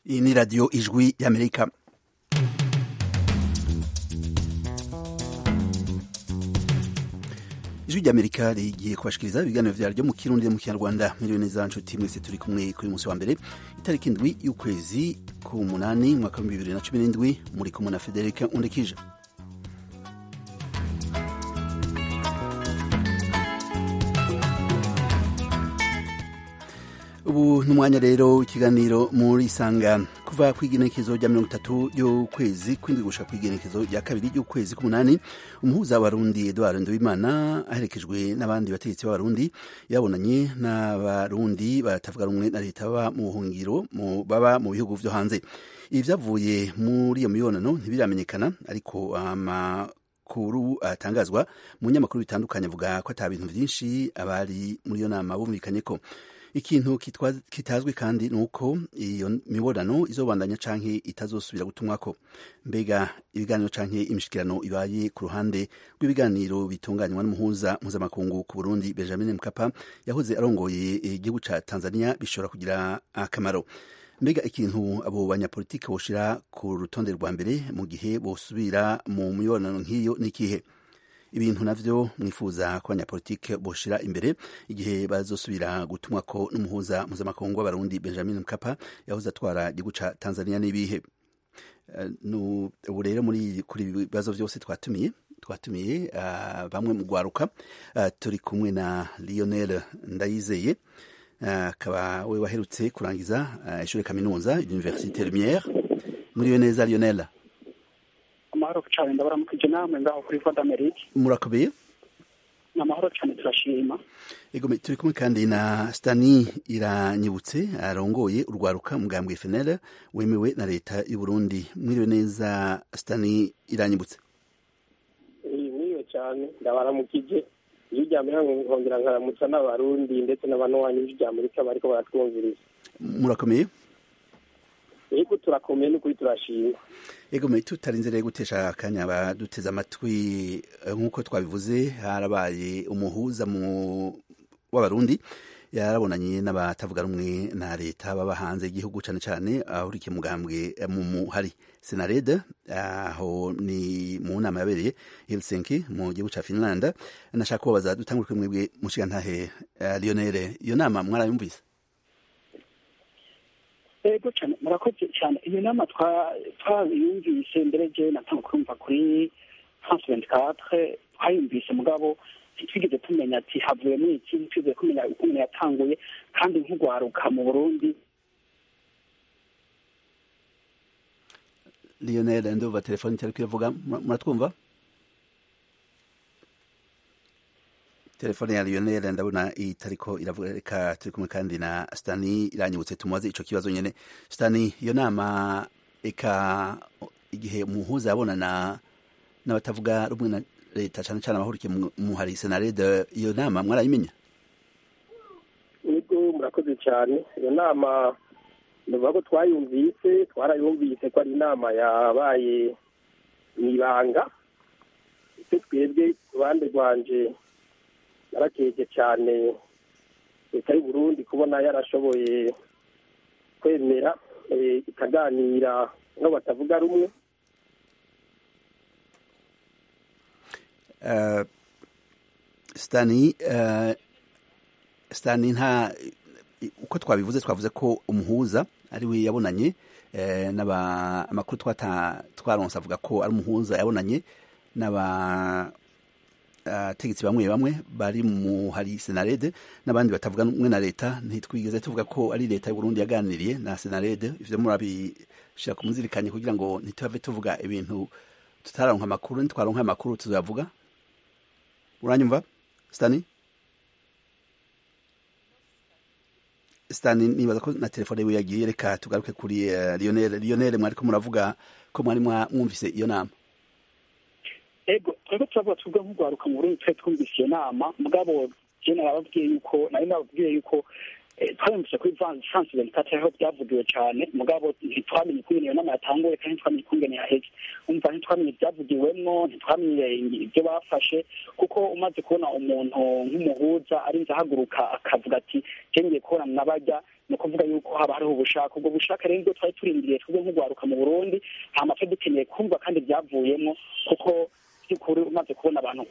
iyi ni radiyo ijwi y'amerika ijwi ry'amerika rigiye kubashikiriza ibiganiro vyaryo mu kirundi mu kinyarwanda miliyoni neza nshuti mwese turi kumwe kuri musi wa mbere itariki indwi y'ukwezi ku munani mwaka w'ibihumbi bibiri na cumi n'indwi muri kumwe na federika undekije ubu ni umwanya rero ikiganiro muri isanga kuva ku igenekezo rya mirongo itatu y'ukwezi kw'indwi gushika ku igenekezo rya kabiri y'ukwezi k'umunani umuhuza w'abarundi edward nduwimana aherekejwe n'abandi bategetsi b'abarundi yabonanye n'abarundi batavuga rumwe na leta baba mu buhungiro baba mu bihugu vyo hanze ibi vyavuye muri iyo mibonano ntibiramenyekana ariko ama kuru atangazwa mu nyamakuru bitandukanye avuga ko ata bintu vyinshi abari muri iyo nama bumvikanye ko ikintu kitazwi kandi ni uko iyo mibonano izobandanya canke itazosubira gutumwako mbega ibiganiro canke imishikirano ibaye ku ruhande rw'ibiganiro bitunganywa n'umuhuza mpuzamakungu ku burundi benjamin mkapa yahoze arongoye igihugu ca tanzania bishobora kugira akamaro mbega ikintu abo banyapolitike boshira ku rutonde rwa mbere mu gihe bosubira mu mibonano nk'iyo n'ikihe ibintu navyo mwifuza ko abanyapolitike boshira imbere igihe bazosubira gutumwa ko n'umuhuza mpuzamakungu w'abarundi benjamin mkapa yahoze atwara igihugu ca tanzania n'ibihe uh, ubu rero muri kuri ibibazo vyose twatumiye twatumiye uh, bamwe mu gwaruka uh, turi kumwe na lionel ndayizeye akaba we waherutse kurangiza ishuri kaminuza universite lumiere muriwe neza lionel amahoro cyane ndabaramukije namwe ngaho kuri voix d'amerique murakomeye ni amahoro cyane turashima ego turi kumwe kandi na stani iranyibutse arongoye urwaruka mugambwe fnl wemewe na leta y'u burundi mwiriwe neza stani iranyibutse mwiriwe cyane ndabaramukije iyo ryamera nkongera nkaramutsa n'abarundi ndetse n'abanywanyi b'ijwi amerika bariko baratwumviriza murakomeye ego turakomeye n'ukuri turashima ego me tutarinze rero gutesha akanya baduteze amatwi nk'uko twabivuze harabaye umuhuza mu w'abarundi yarabonanye n'abatavuga rumwe na leta baba hanze y'igihugu cane cane ahurikiye mugambwe mu muhari senarede aho ni mu nama yabereye helsinki mu gihugu ca finlanda nashaka kubabaza dutangure kuri mwebwe mushigantahe uh, lionere iyo nama mwarayumvise ego cyane murakoze cyane iyo nama twayumvise mbere je natanga kumva kuri france vingt quatre twayumvise mugabo ntitwigeze tumenya ati havuyemo iki ntitwigeze kumenya uko umuntu yatanguye kandi nk'ugwaruka mu burundi lionel ndumva telefoni itari kuyavuga muratwumva telefone ya lionel ndabona itariko iravuga reka turi kumwe kandi na stani iranyibutse tumubaze ico kibazo nyene stani iyo nama eka igihe umuhuza yabonana n'abatavuga rumwe na leta cane cane abahurikiye muhari senarede iyo nama mwarayimenya ego murakoze cyane iyo nama ndavuga ko twayumvise twarayumvise ko ari inama yabaye mw'ibanga icyo twebwe uruhande rwanje narakeje cyane leta y'u Burundi kubona yarashoboye kwemera ikaganira no batavuga rumwe stani stani nta uko twabivuze twavuze ko umuhuza ari we yabonanye amakuru twaronse avuga ko ari umuhuza yabonanye n'aba abategetsi bamwe bamwe bari mu hari senarede n'abandi batavuga rumwe na leta ntitwigeze tuvuga ko ari leta y'u Burundi yaganiriye na senarede ivyo murabishira ku muzirikanye kugira ngo ntituhave tuvuga ibintu tutaronka amakuru ntitwaronka amakuru tuzavuga uranyumva stani stani nibaza ko na telefone yiwe yagiye reka tugaruke kuri uh, lionel lionel mwariko muravuga ko mwari mwumvise iyo nama ego twebwe turavuga twebwe nk'urwaruka mu burundi twari twumvise iyo nama mugabo je narababwiye yuko nari nababwiye yuko twabumvise kuri france ventikate aho byavugiwe cyane mugabo ntitwamenye ukungene iyo nama yatanguye kandi ntitwamenye ukungene yaheze umva ntitwamenye ibyavugiwemwo ntitwamenye ibyo bafashe kuko umaze kubona umuntu nk'umuhuza arinze ahaguruka akavuga ati ngiye kubona mwabajya ni ukuvuga yuko haba hariho ubushake ubwo bushake rero nibwo twari turindiriye twebwe nk'urwaruka mu burundi hama twe dukeneye kumva kandi byavuyemo kuko by'ukuri umaze kubona abantu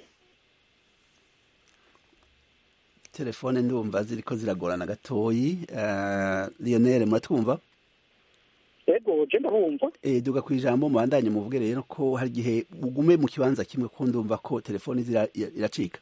telefone ndumva ziriko ziragorana gatoyi uh, lionel muratwumva ego je ndabumva e, duga ku ijambo mubandanye muvuge rero ko hari igihe ugume mu kibanza kimwe ko ndumva ko telefone iracika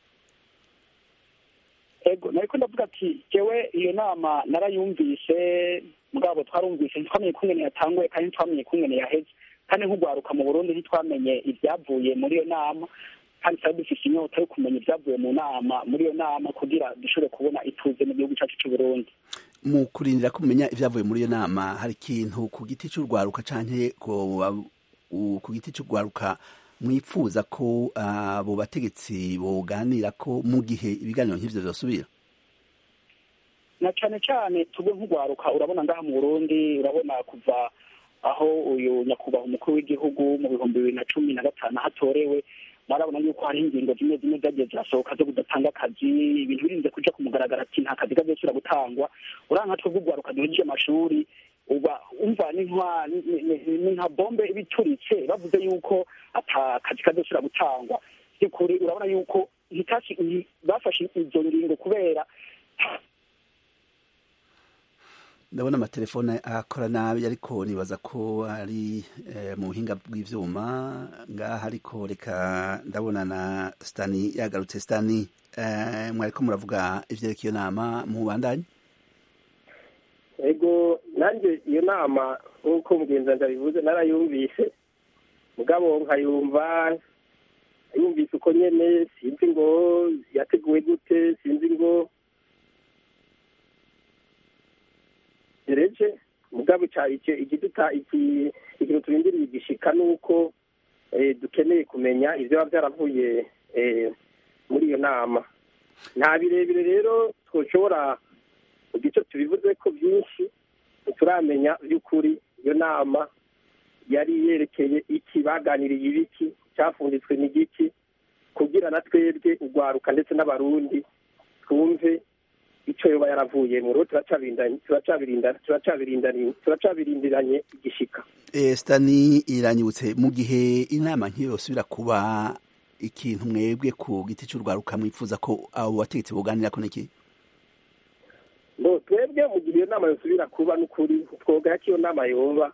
ego nariko ndavuga ati jewe iyo nama narayumvise mugabo twarumvise ntitwamenye kungene yatanguye kandi ntitwamenye kungene yaheze kandi nk'urwaruka mu burundi ntitwamenye ibyavuye muri iyo nama kandi twari dufise inyota yo kumenya ibyavuye mu nama muri iyo nama kugira dushobore kubona ituze mu gihugu cyacu c'uburundi mu kurindira kumenya ibyavuye muri iyo nama hari ikintu ku giti c'urwaruka canke ku giti c'urwaruka mwifuza ko abo bategetsi boganira ko mu gihe ibiganiro nk'ivyo vyosubira na cane cane tubwe nk'urwaruka urabona ngaha mu burundi urabona kuva aho uyu nyakubahwa umukuru w'igihugu mu bihumbi bibiri na cumi na gatanu hatorewe barabona yuko hariho ingingo zimwe zimwe zagiye zirasohoka zo kudatanga akazi ibintu birinze kuja ku mugaragaro ati nta kazi kazosubira gutangwa uranka twebwe urwaruka duhejeje amashuri uba umva ni nka bombe ibituritse bavuze yuko ata kazi kazosubira gutangwa by'ukuri urabona yuko bafashe izo ngingo kubera ndabona amatelefone akora nabi ariko nibaza ko ari mu buhinga bw'ivyuma ngaha ariko reka ndabona na stani yagarutse stani mwariko muravuga ivyerekeye iyo nama mubandanye ego nanjye iyo nama nk'uko mugenzi ndabivuze narayumvise mugabo nkayumva yumvise uko nyene sinzi ngo yateguwe gute sinzi ngo gereje mugabo ikiduta ikintu turindiriye igishika ni uko dukeneye kumenya ibyo biba byaravuye muri iyo nama nta birebire rero twoshobora igice tubivuze ko byinshi turamenya by'ukuri iyo nama yari yerekeye iki baganiriye ibiki cyafunditswe n'igiki kugira na twebwe urwaruka ndetse n'abarundi twumve icyo yoba yaravuye mu rugo turacabirindiranye igishika stani iranyibutse mu gihe inama nk'iyo yosubira kuba ikintu mwebwe ku giti cy'urwaruka mwifuza ko abo bategetsi buganira ko niki ngo twebwe mu gihe iyo nama yosubira kuba n'ukuri twoga ko iyo nama yoba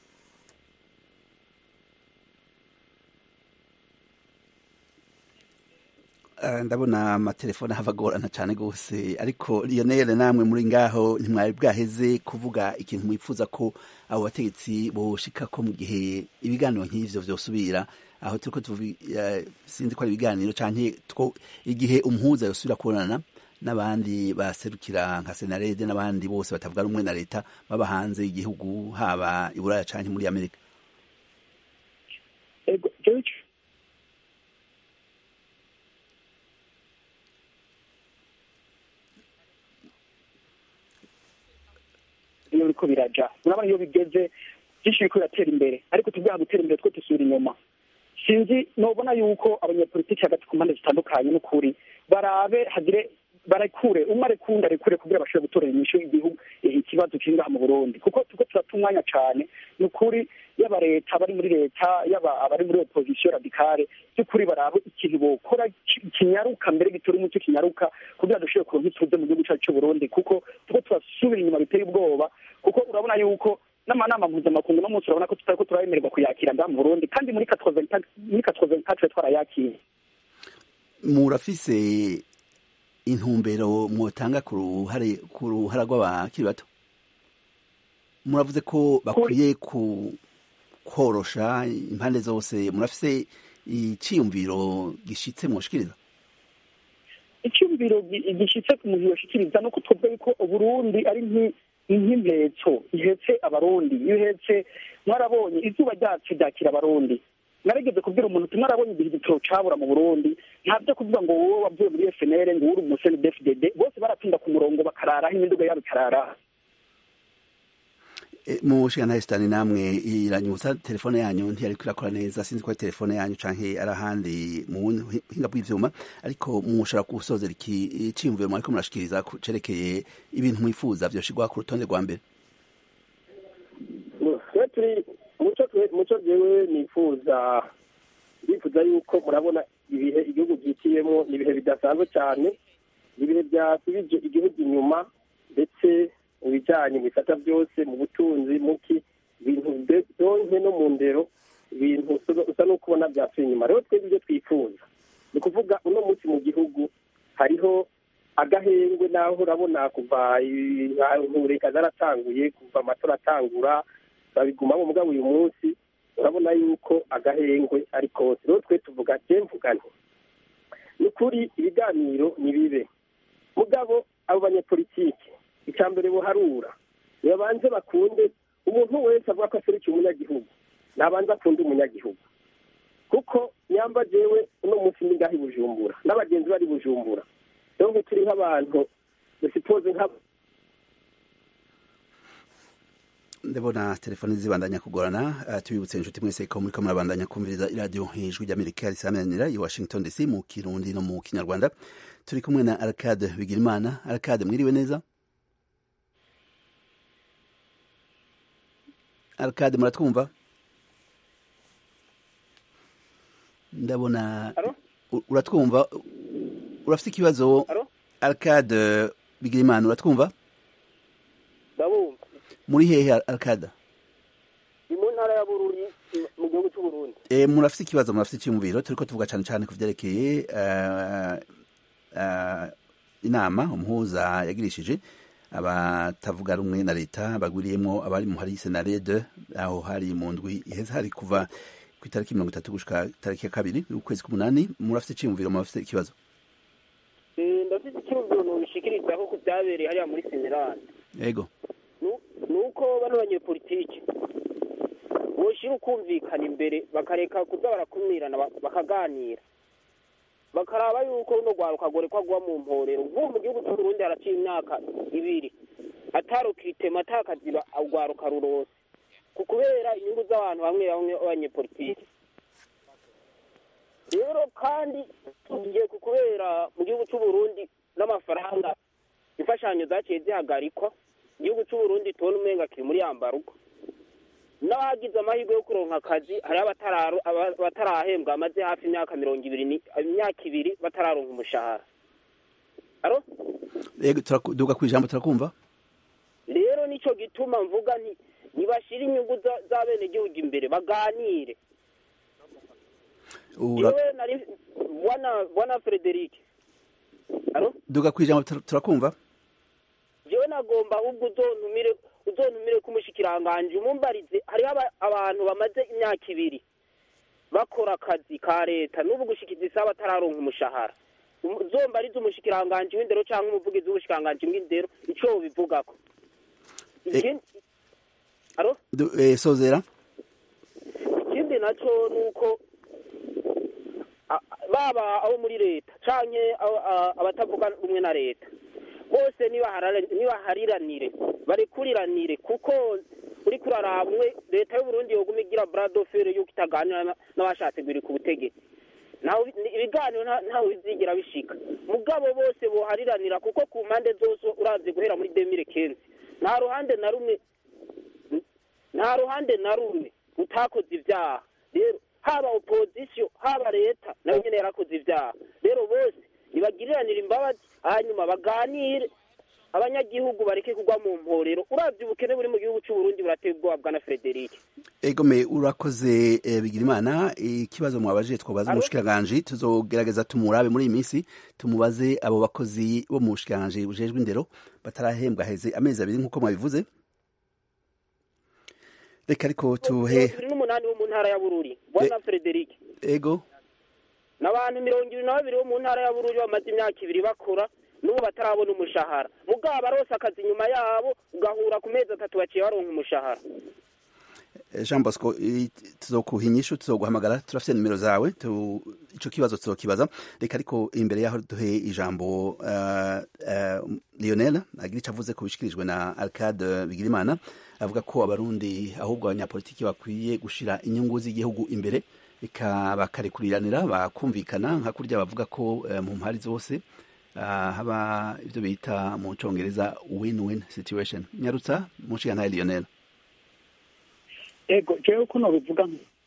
ndabona amatelefone ahava agorana cyane rwose ariko lionel namwe muri ngaho ntimwari bwaheze kuvuga ikintu mwifuza ko abo bategetsi boshika ko mu gihe ibiganiro nk'ivyo vyosubira aho turiko sinzi ko ari ibiganiro canke igihe umuhuza yosubira kubonana n'abandi baserukira nka senarede n'abandi bose batavuga rumwe na leta baba hanze y'igihugu haba i buraya canke muri amerika iyo biriko biraja urabona iyo bigeze byinshi biriko biratera imbere ariko tubwaha gutera imbere two dusubira inyuma sinzi nobona yuko abanyapolitiki hagati ku mpande zitandukanye n'ukuri barabe hagire barekure umwe arekunda arekure kugira bashobore gutorera inyishu igihugu ikibazo kiri ngaha mu burundi kuko turiko turata umwanya cane ni ukuri yaba leta abari muri leta yaba abari muri opozisiyo radikale by'ukuri barabe ikintu bokora kinyaruka mbere gitora umuco kinyaruka kugira dushobore kuronka ituze mu gihugu cacu c'uburundi kuko turiko turasubira inyuma biteye ubwoba kuko urabona yuko n'amanama mpuzamakungu no munsi urabona ko tutariko turabemererwa kuyakira ngaha mu burundi kandi muri katroventatre twarayakiriye murafise intumbero mwotanga ku ruhare ku ruhara rw'abakiri bato muravuze ko bakwiye ku korosha impande zose murafise iciyumviro gishitse mwoshikiriza icyumviro gishitse ku muntu yoshikiriza nuko tuvuga yuko uburundi ari nk'impetso ihetse abarundi iyo ihetse mwarabonye izuba ryacu ryakira abarundi narigeze kubwira umuntu tumwe arabonye igihe igitoro cabura mu burundi nta byo kuvuga ngo wowe wavuye muri fnr ngo uri umuseni dfdd bose baratinda ku murongo bakararaho imiduga yabo ikararaho mu nshinga ntayisitani namwe iranyutsa telefone yanyu ntiyariko irakora neza sinzi ko ari telefone yanyu canke ari ahandi mu buhinga bw'ivyuma ariko mushobora gusozera iki ciyumviro mwariko murashikiriza cerekeye ibintu mwifuza vyoshirwa ku rutonde rwa mbere turi muco jewe nifuza ndifuza yuko murabona ibihe igihugu byitiyemo ni ibihe bidasanzwe cyane ibihe byasubije igihugu inyuma ndetse mu bijyanye mu bifata byose mu butunzi muki ibintu byonke no mu ndero ibintu usa n'uko ubona byasuye inyuma rero twebwe ibyo twifuza ni ukuvuga uno munsi mu gihugu hariho agahengwe naho urabona kuva reka zaratanguye kuva amatora atangura babigumamo mugabo uyu munsi urabona yuko agahengwe ari kose rero twe tuvuga je mvuga nti ni ukuri ibiganiro ni bibe mugabo abo banyepolitike icya mbere buharura nibabanze bakunde umuntu wese avuga ko aserukiye umunyagihugu nabanze akunde umunyagihugu kuko nyamba jewe uno munsi ni ngaho i bujumbura n'abagenzi bari bujumbura rero nko turi nk'abantu dusipoze nk'aba ndabona telefoni zibandanya kugorana uh, tubibutse inshuti mwese ko muriko murabandanya kumviriza iradiyo ijwi ry'amerika risamanira i washington dc mu kirundi no mu kinyarwanda turi kumwe na arcade bigirimana arcade mwiriwe neza arcade muratwumva ndabona uratwumva urafite ikibazo arcade bigirimana uratwumva ndabumva muri hehe arcade ni mu ntara ya bururi mu gihugu cy'u burundi e, murafite ikibazo murafite icyumviro turiko tuvuga cyane cyane ku vyerekeye uh, uh, inama umuhuza yagirishije abatavuga rumwe na leta bagwiriyemwo abari mu hari senarede aho hari mu ndwi iheze hari kuva ku itariki mirongo itatu gushika itariki ya kabiri ukwezi k'umunani murafite iciyumviro murafite ikibazo ndafite icyumviro nubishikirizaho ku byabereye hariya muri senerande yego ni uko bano banyepolitiki boshira ukumvikana imbere bakareka kuza barakumirana bakaganira bakaraba yuko runo rwaruka gore ko agwa mu mporero nk'ubu mu gihugu cy'uburundi haraciye imyaka ibiri atarukitema atakaziba urwaruka rurose ku kubera inyungu z'abantu bamwe bamwe b'abanyepolitiki rero kandi tugiye ku kubera mu gihugu cy'uburundi n'amafaranga imfashanyo zaciye zihagarikwa igihugu cy'uburundi tubona umenga kiri muri yambaruko n'abagize amahirwe yo kuronka akazi hariho abatarahembwa bamaze hafi imyaka mirongo ibiri imyaka ibiri batararonka umushahara aro yego duga ku ijambo turakumva rero nicyo gituma mvuga nti ntibashire inyungu z'abenegihugu imbere baganire yewe nari bwana bwana frederic aro duga ku ijambo turakumva jewe nagomba ahubwo uzontumire uzontumire k'umushikiranganje umumbarize hariho abantu bamaze imyaka ibiri bakora akazi ka leta n'ubu gushikiza isaha batararonka umushahara uzombarize umushikiranganje w'indero cyangwa umuvugizi w'ubushikiranganje bw'indero ico bivugako aro sozera ikindi naco nuko baba abo muri leta canke abatavuga rumwe na leta bose nibahariranire barekuriranire kuko uri kuraraba umwe leta y'uburundi yoguma igira buradofere yuko itaganira n'abashatse guhirika ku butegetsi ibiganiro ntawe bizigira bishika mugabo bose bohariranira kuko ku mpande zose uravye guhera muri demire kenzi nta ruhande na rumwe nta ruhande na rumwe utakoze ivyaha rero haba opozisiyo haba leta nayo nyene yarakoze ivyaha rero bose nibagiriranira imbabazi hanyuma baganire abanyagihugu bareke kugwa mu mporero uravye ubukene buri mu gihugu c'uburundi burateye ubwoba bwana frederic egome urakoze eh, bigirimana ikibazo mwabajije twabaza umushikiranganji tuzogerageza tumurabe muri iyi minsi tumubaze abo bakozi bo mu bushikiranganji bujejwe indero batarahembwa heze amezi abiri nk'uko mwabivuze reka ariko tuhe ibiri n'umunani bo mu ntara ya bururi bwana frederic ego n'abantu mirongo ibiri na babiri bo mu ntara ya bururi bamaze imyaka ibiri bakora n'ubu batarabona umushahara mugabo barose akazi nyuma yabo ugahura ku mezi atatu baciye baronka umushahara jean bosco tuzokuha inyishu tuzoguhamagara turafite nimero zawe ico kibazo tuzokibaza reka ariko imbere yaho duhe ijambo lionel agira ico avuze ku bishikirijwe na arcade bigirimana avuga ko abarundi ahubwo abanyapolitiki bakwiye gushira inyungu z'igihugu imbere reka bakarekuriranira bakumvikana nka kurya bavuga ko mu mpari zose haba ibyo bita mu congereza win-win situation nyarutsa mushiga ntaye lionel ego jewe ko nobivuga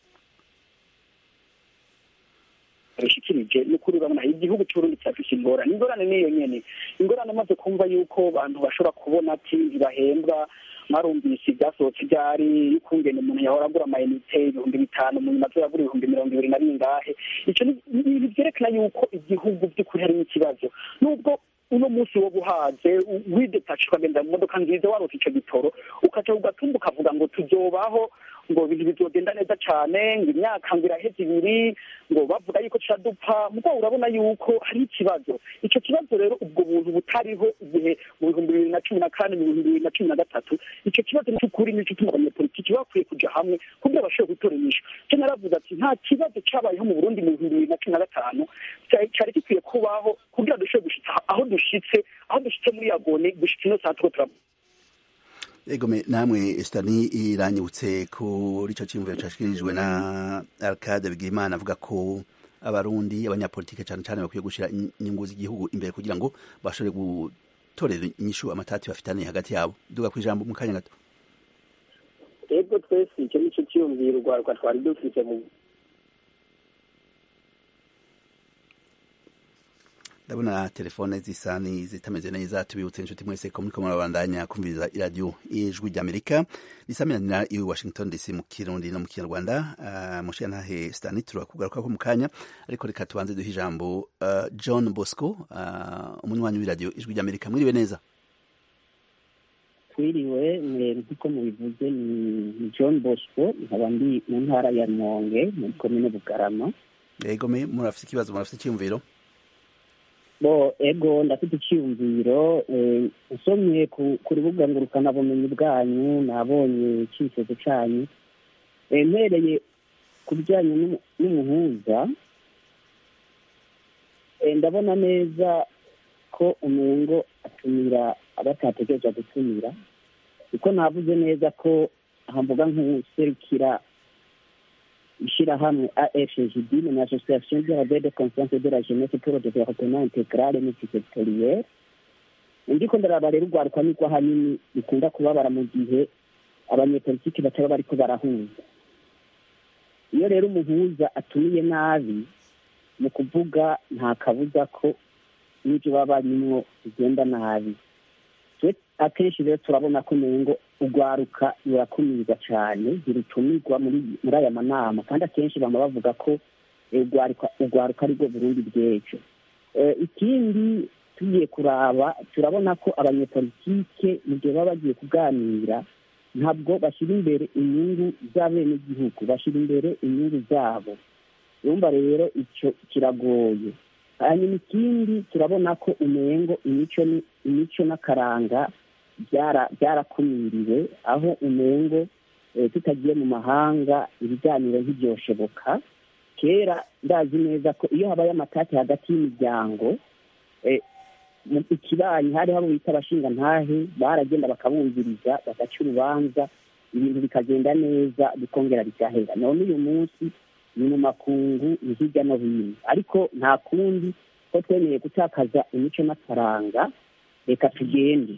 bishikirije n'ukuri urabona igihugu c'uburundi kirafise ingorane ingorane niyo nyene ingorane amaze kumva yuko abantu bashobora kubona ati ntibahembwa mwarumvise ibyasohotse ibyari y'ukungene umuntu yahora agura amayinite ibihumbi bitanu mu nyuma agura ibihumbi mirongo ibiri na bingahe icyo ni ibintu vyerekana yuko igihugu by'ukuri harimo ikibazo nubwo uno munsi wo buhaze widetache ukagenda mu modoka nziza warota ico gitoro ukaca ugatumba ukavuga ngo tuzobaho ngo ibintu bizogenda neza cane ngo imyaka ngo iraheze ibiri ngo bavuga yuko turadupfa mugabo urabona yuko hari ikibazo ico kibazo rero ubwo buntu butariho igihe mu bihumbi bibiri na cumi na kane mu bihumbi bibiri na cumi na gatatu ico kibazo c'ukuri nico gituma abanyapolitiki bakwiye kuja hamwe kugira bashobore gutora inyishu co naravuze ati nta kibazo cabayeho mu burundi mu bihumbi bibiri na cumi na gatanu cari gikwiye kubaho kugira dushobore gushitsa aho dushitse aho dushitse muri yagone gushitsa ino saa turiko turavuga egome namwe stani iranyibutse kuri ico ciyumviro cashikirijwe na arcade bigirimana avuga ko abarundi abanyapolitike cane cane bakwiye gushira inyungu z'igihugu imbere kugira ngo bashobore gutorera inyishu amatati bafitaniye hagati yabo duga kw'ijambo mu kanya gato ego twese icyo nico ciyumviro urwaruka twari dufise mu ndabona telefone zisa ni zitameze neza tubibutse inshuti mwese ko muriko murabandanya kumviriza iradiyo ijwi ry'amerika risamiranira i washington dc mu kirundi no mu kinyarwanda uh, mushiya ntahe stani turakugaruka ko mu kanya ariko reka tubanze duhe ijambo uh, john bosco uh, umunywanyi w'iradiyo ijwi ry'amerika mwiriwe neza twiriwe nk'uko mubivuze ni john bosco nkaba ndi mu ntara ya rumonge muri komine bugarama egome murafite ikibazo murafite icyiyumviro bo ego ndafite icyiyumviro usomye ku rubuga ngurukanabumenyi bwanyu nabonye icyifuzo cyanyu mpereye ku bijyanye n'umuhuza ndabona neza ko umengo atumira abatategereje gutumira kuko navuze neza ko hamvuga nk'userukira ishyirahamwe afgd ni association de rabais de conscience de la jeunesse pour le développement intégral multisectoriel ndiko ndaraba rero urwaruka nirwo ahanini bikunda kubabara mu gihe abanyepolitiki bataba bariko barahuza iyo rero umuhuza atumiye nabi mu kuvuga nta kabuza ko n'ibyo baba barimwo bigenda nabi akenshi rero turabona ko nengo urwaruka rurakumirwa cyane ntirutumirwa muri aya manama kandi akenshi bama bavuga ko urwaruka ari rwo burundi bw'ejo ikindi tugiye kuraba turabona ko abanyepolitike mu gihe baba bagiye kuganira ntabwo bashyira imbere inyungu z'abenegihugu bashyira imbere inyungu zabo urumva rero icyo kiragoye hanyuma ikindi turabona ko umengo imico imico n'akaranga byarakumiriwe aho umengo tutagiye mu mahanga ibiganiro ntibyoshoboka kera ndazi neza ko iyo habaye amatati hagati y'imiryango ikibanyi hari habo bita abashinga ntahe baragenda bakabumviriza bagaca urubanza ibintu bikagenda neza bikongera bigahera none uyu munsi ni mu makungu ni hirya no hino ariko nta kundi ko twemeye gutakaza imico n'akaranga reka tugende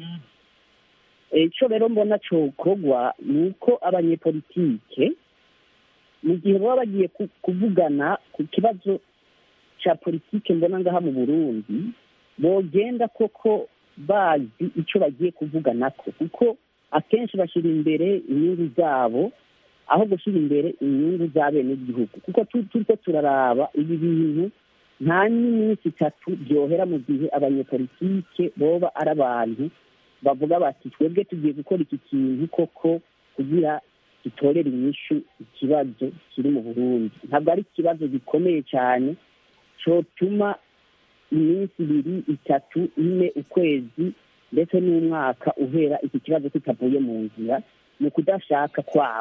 icyo rero mbona cyokorwa ni uko abanyepolitike mu gihe baba bagiye kuvugana ku kibazo cya politike mbona ngaha mu burundi bogenda koko bazi icyo bagiye kuvuganako kuko akenshi bashyira imbere inyungu zabo aho gushyira imbere inyungu z'abenegihugu kuko turiko turaraba ibi bintu nta n'iminsi itatu byohera mu gihe abanyepolitike boba ari abantu bavuga bati twebwe tugiye gukora iki kintu koko kugira gitorera inyishu ikibazo kiri mu burundi ntabwo ari ikibazo gikomeye cyane cyotuma iminsi ibiri itatu ine ukwezi ndetse n'umwaka uhera iki kibazo kitavuye mu nzira ni ukudashaka kwabo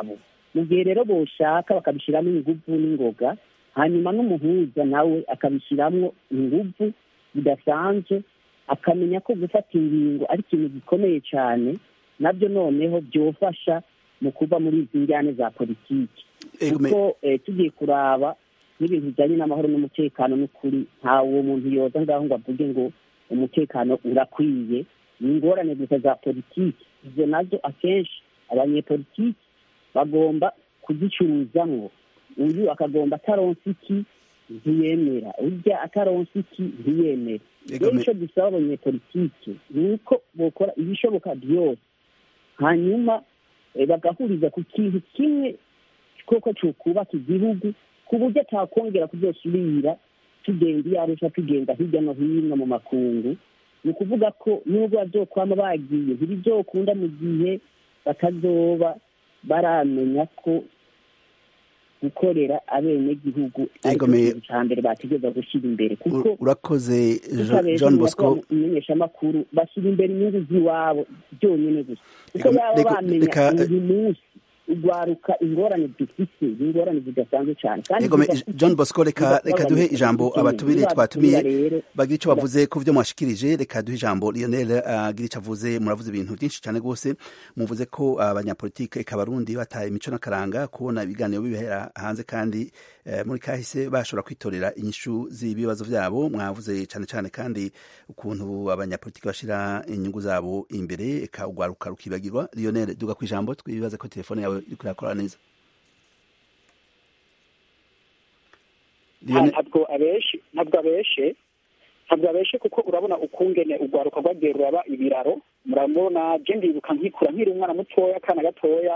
mu gihe rero boshaka bakabishyiramo ingufu n'ingoga hanyuma n'umuhuza nawe akabishyiramo ingufu bidasanzwe akamenya ko gufata ingingo ari ikintu gikomeye cyane nabyo noneho byofasha mu kuva muri izi njyane za politiki kuko tugiye kuraba n'ibintu bijyanye n'amahoro n'umutekano n'ukuri nta uwo muntu yoza ngaho ngo avuge ngo umutekano urakwiye ni ingorane gusa za politiki izo nazo akenshi abanyepolitiki bagomba kuzicuruzamwo uyu akagomba ataronsa iki ntiyemera urya ataronsa iki ntiyemera rero icyo dusaba abanyepolitike ni uko bokora ibishoboka byose hanyuma bagahuriza ku kintu kimwe koko cyokubaka igihugu ku buryo atakongera kuzosubira tugenda iyo arusha tugenda hirya no hino mu makungu ni ukuvuga ko nubwo bazokwama bagiye ntibizokunda mu gihe batazoba baramenya ko gukorera abenegihugu ariko ikintu cya mbere bategereza gushyira imbere kuko urakoze john bosco umumenyeshamakuru bashyira imbere inyungu z'iwabo byonyine gusa kuko baba bamenya uyu munsi urwaruka ingorane dufite ingorane zidasanzwe cyane kandi john bosco reka reka duhe ijambo abatumire twatumiye bagira icyo bavuze ku byo mwashikirije reka duhe ijambo lionel agira icyo avuze muravuze ibintu byinshi cyane rwose muvuze ko abanyapolitike eka abarundi bataye imico n'akaranga kubona ibiganiro bibera hanze kandi muri kahise bashobora kwitorera inyishu z'ibibazo byabo mwavuze cyane cyane kandi ukuntu abanyapolitike bashyira inyungu zabo imbere eka urwaruka rukibagirwa lionel duga ku ijambo twibaze ko telefone yawe iri kurakora neza ntabwo abeshe ntabwo abeshe ntabwo abeshe kuko urabona ukungene urwaruka rwagiye ruraba ibiraro murabona je ndibuka nkikura nkiri umwana mutoya akana gatoya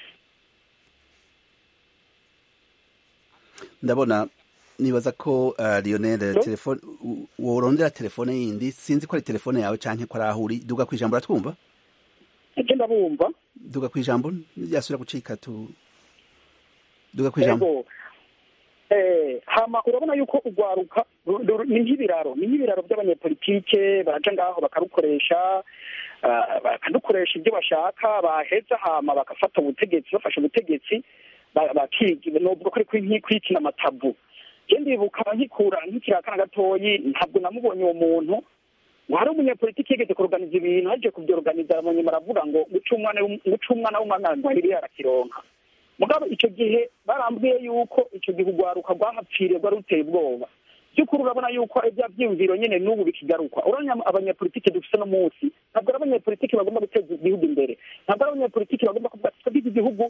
ndabona nibaza ko uh, lionel telefone worondera telefone yindi sinzi ko ari telefone yawe canke ko ari aho uri duga kwijambo uratwumva je ndabumva duga kwijambo ryasubira gucika tu duga kwijambo eh hama urabona yuko urwaruka ni nk'ibiraro ni nk'ibiraro by'abanyepolitike baraja ngaho bakarukoresha bakadukoresha ibyo bashaka baheza hama bagafata ubutegetsi bafashe ubutegetsi bakiga nubwo ko ari kwikina amatabu je ndibuka nkikura nkikiri akana gatoyi ntabwo namubonye uwo muntu ngo hari umunyepolitiki yigeze kuruganiza ibintu aje kubyoruganiza munyuma aravuga ngo guca umwana guca umwana w'umwana ntwahiri arakironka mugabo icyo gihe barambwiye yuko icyo gihe urwaruka rwahapfiriye rwari ruteye ubwoba by'ukuri urabona yuko ibya byiyumviro nyine n'ubu bikigaruka urabona abanyepolitiki dufite no munsi ntabwo ari abanyepolitiki bagomba guteza igihugu imbere ntabwo ari abanyepolitiki bagomba kuvuga twebwe igihugu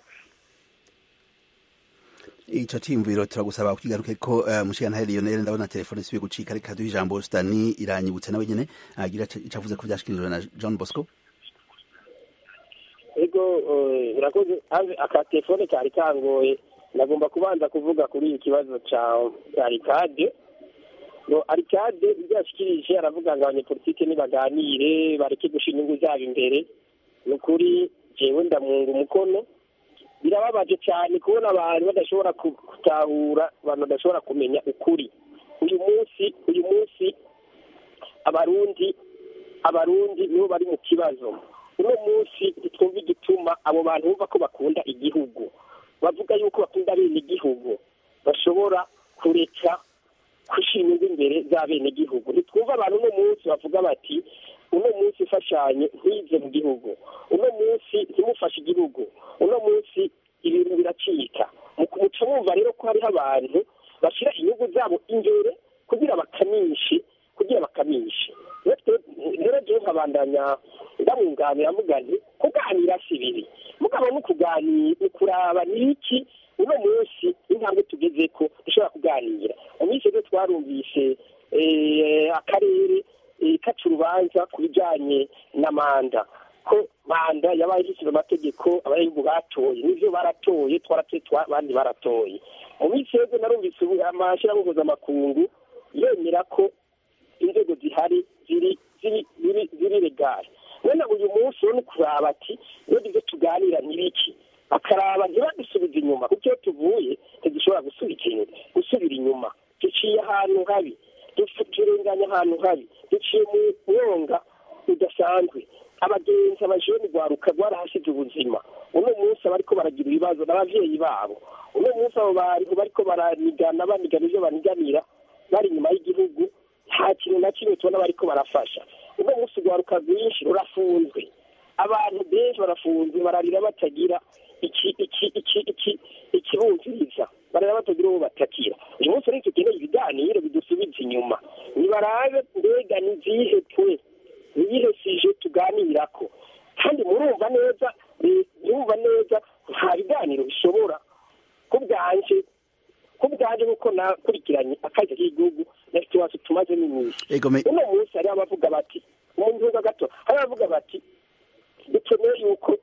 ico ciyumviro turagusaba kukigaruke ko uh, mushikana Lionel ndabona telefone isibe gucika reka duhe ijambo Stani iranyibutse nawe nyene agira ico avuze ko vyashikirijwe na John Bosco ego urakoze aka telefone kari kangoye nagomba kubanza kuvuga kuri iki kibazo ca arikade no arikade ibyo yashikirije aravuga ngo abanyepolitike nibaganire bareke gushira inyungu zabo imbere ni ukuri jewe ndamwunga umukono birababaje cyane kubona abantu badashobora gutahura abantu badashobora kumenya ukuri uyu munsi uyu munsi abarundi abarundi nibo bari mu kibazo uno munsi ntitwumva igituma abo bantu bumva ko bakunda igihugu bavuga yuko bakunda bene igihugu bashobora kureka gushyira inyungu imbere za bene igihugu ntitwumva abantu uno munsi bavuga bati uno munsi ifashanye ntize mu gihugu uno munsi ntimufashe igihugu uno munsi ibintu biracika muca mwumva rero ko hariho abantu bashyira inyungu zabo imbere kugira bakamishe kugira bakamishe rero jewe nkabandanya ndamwunganira mvuga nti kuganira si bibi mugabo no kuganira ni kuraba ni iki uno munsi intambwe tugeze ko dushobora kuganira mu minsi rero twarumvise akarere kaca urubanza ku bijyanye na manda ko manda yabaye ishyizwe amategeko abanyagihugu batoye nibyo baratoye twaratoye abandi baratoye mu minsi rero narumvise amashyirahamwe mpuzamakungu yemera ko inzego zihari ziri ziri ziri ziri regare none uyu munsi urabona kuraba ati iyo ibyo tuganira ni biki bakaraba ntibadusubize inyuma kuko iyo tuvuye ntidushobora gusubira inyuma duciye ahantu habi turenganya ahantu habi duciye mu mwonga udasanzwe abagenzi abajeni rwaruka rwarahasize ubuzima uno munsi abariko baragira ibibazo n'abavyeyi babo uno munsi abo bantu bariko baranigana banigana ivyo baniganira bari inyuma y'igihugu nta kintu na kimwe tubona bariko barafasha uno munsi urwaruka rwinshi rurafunzwe abantu benshi barafunzwe bararira batagira iki iki iki iki ikibumviriza bararira batagira uwo batakira uyu munsi rero tukeneye ibiganiro bidusubiza inyuma nibarabe mbega ni izihe twe niyihe sije tuganirako kandi murumva neza murumva neza nta biganiro bishobora ku bwanje ku bwanje kuko nakurikiranye akazi k'igihugu nafite iwacu tumazemo iminsi egome uno munsi hariho abavuga bati mu nzuga gato hariho abavuga bati dukeneye yuko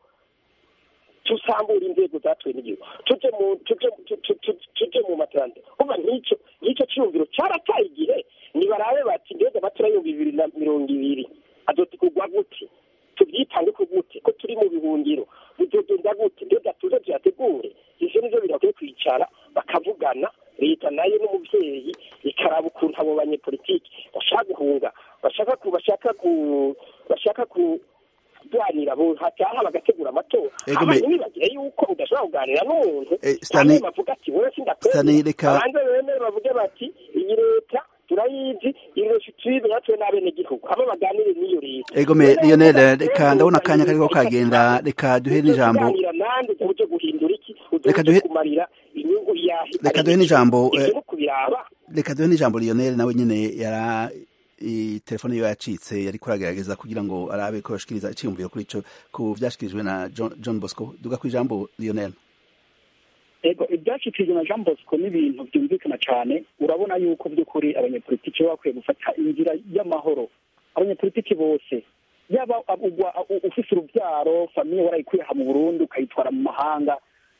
tusambura inzego zatuwe n'igihugu tuje mu tuje tu- tu- tu- tuje mu materante kuva nk'icyo nk'icyo cyumviro cyarataye igihe nibarabe bati mbega amatora y'ibihumbi bibiri na mirongo ibiri azotegurwa gute tubyitange ko gute ko turi mu bihungiro bizogenda gute mbega tuze tuyategure ivyo nivyo birakwiye kwicara bakavugana leta nayo n'umuvyeyi ikaraba ukuntu abo banyepolitiki bashaka guhunga bashaka ku bashaka ku bashaka ku kuganira bo hataha bagategura amatora Ego me- hama ntibibagire yuko udashobora kuganira n'umuntu Eh, Stanley- hanyuma bavuga ati wowe Stanley, sindakwemera reka- abanze bemere bavuge bati iyi leta turayizi iroshe tuyibe natwe n'abenegihugu hama baganire n'iyo leta egome Rero lionel rero reka ndabona akanya kariko reka kagenda reka duhe n'ijambo kuganira nande uje guhindura iki Reka uje duhe- kumarira inyungu yahe Reka duhe n'ijambo, ivyo eh, no kubiraba reka duhe n'ijambo lionel nawe nyene yara i telefone yiwe yacitse yariko aragerageza kugira ngo arabe ko yashikiriza iciyumviro kuri ico ku vyashikirijwe na john, john bosco duga ku ijambo lionel ego ibyashyikirijwe na jean bosco ni ibintu byumvikana cyane urabona yuko by'ukuri abanyepolitiki baba bakwiye gufata inzira y'amahoro abanyepolitiki bose yaba ugwa ufise urubyaro famiye warayikuye aha mu burundi ukayitwara mu mahanga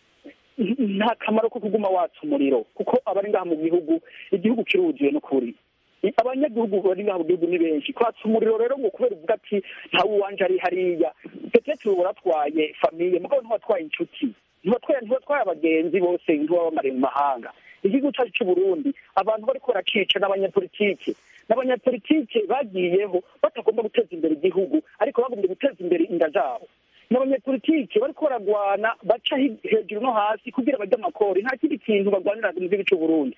nta kamaro ko kuguma watsa umuriro kuko abari ngaha mu gihugu igihugu kiruzuye n'ukuri abanyagihugu bari ngaha mu gihugu ni benshi kwatsa umuriro rero ngo kubera uvuga ati ntawe uwanje ari hariya petete uba uratwaye famiye mugabo ntiwatwaye inshuti ntiwatwaye ntiwatwaye abagenzi bose ntiwabamariye mu mahanga igihugu cyacu cy'u Burundi abantu bariko baracica n'abanyapolitike n'abanyapolitike bagiyeho batagomba guteza imbere igihugu ariko bagombye guteza imbere inda zabo n'abanyapolitike bariko baragwana baca hi- hejuru no hasi kugira barye amakori nta kindi kintu barwanira mu gihugu cy'u Burundi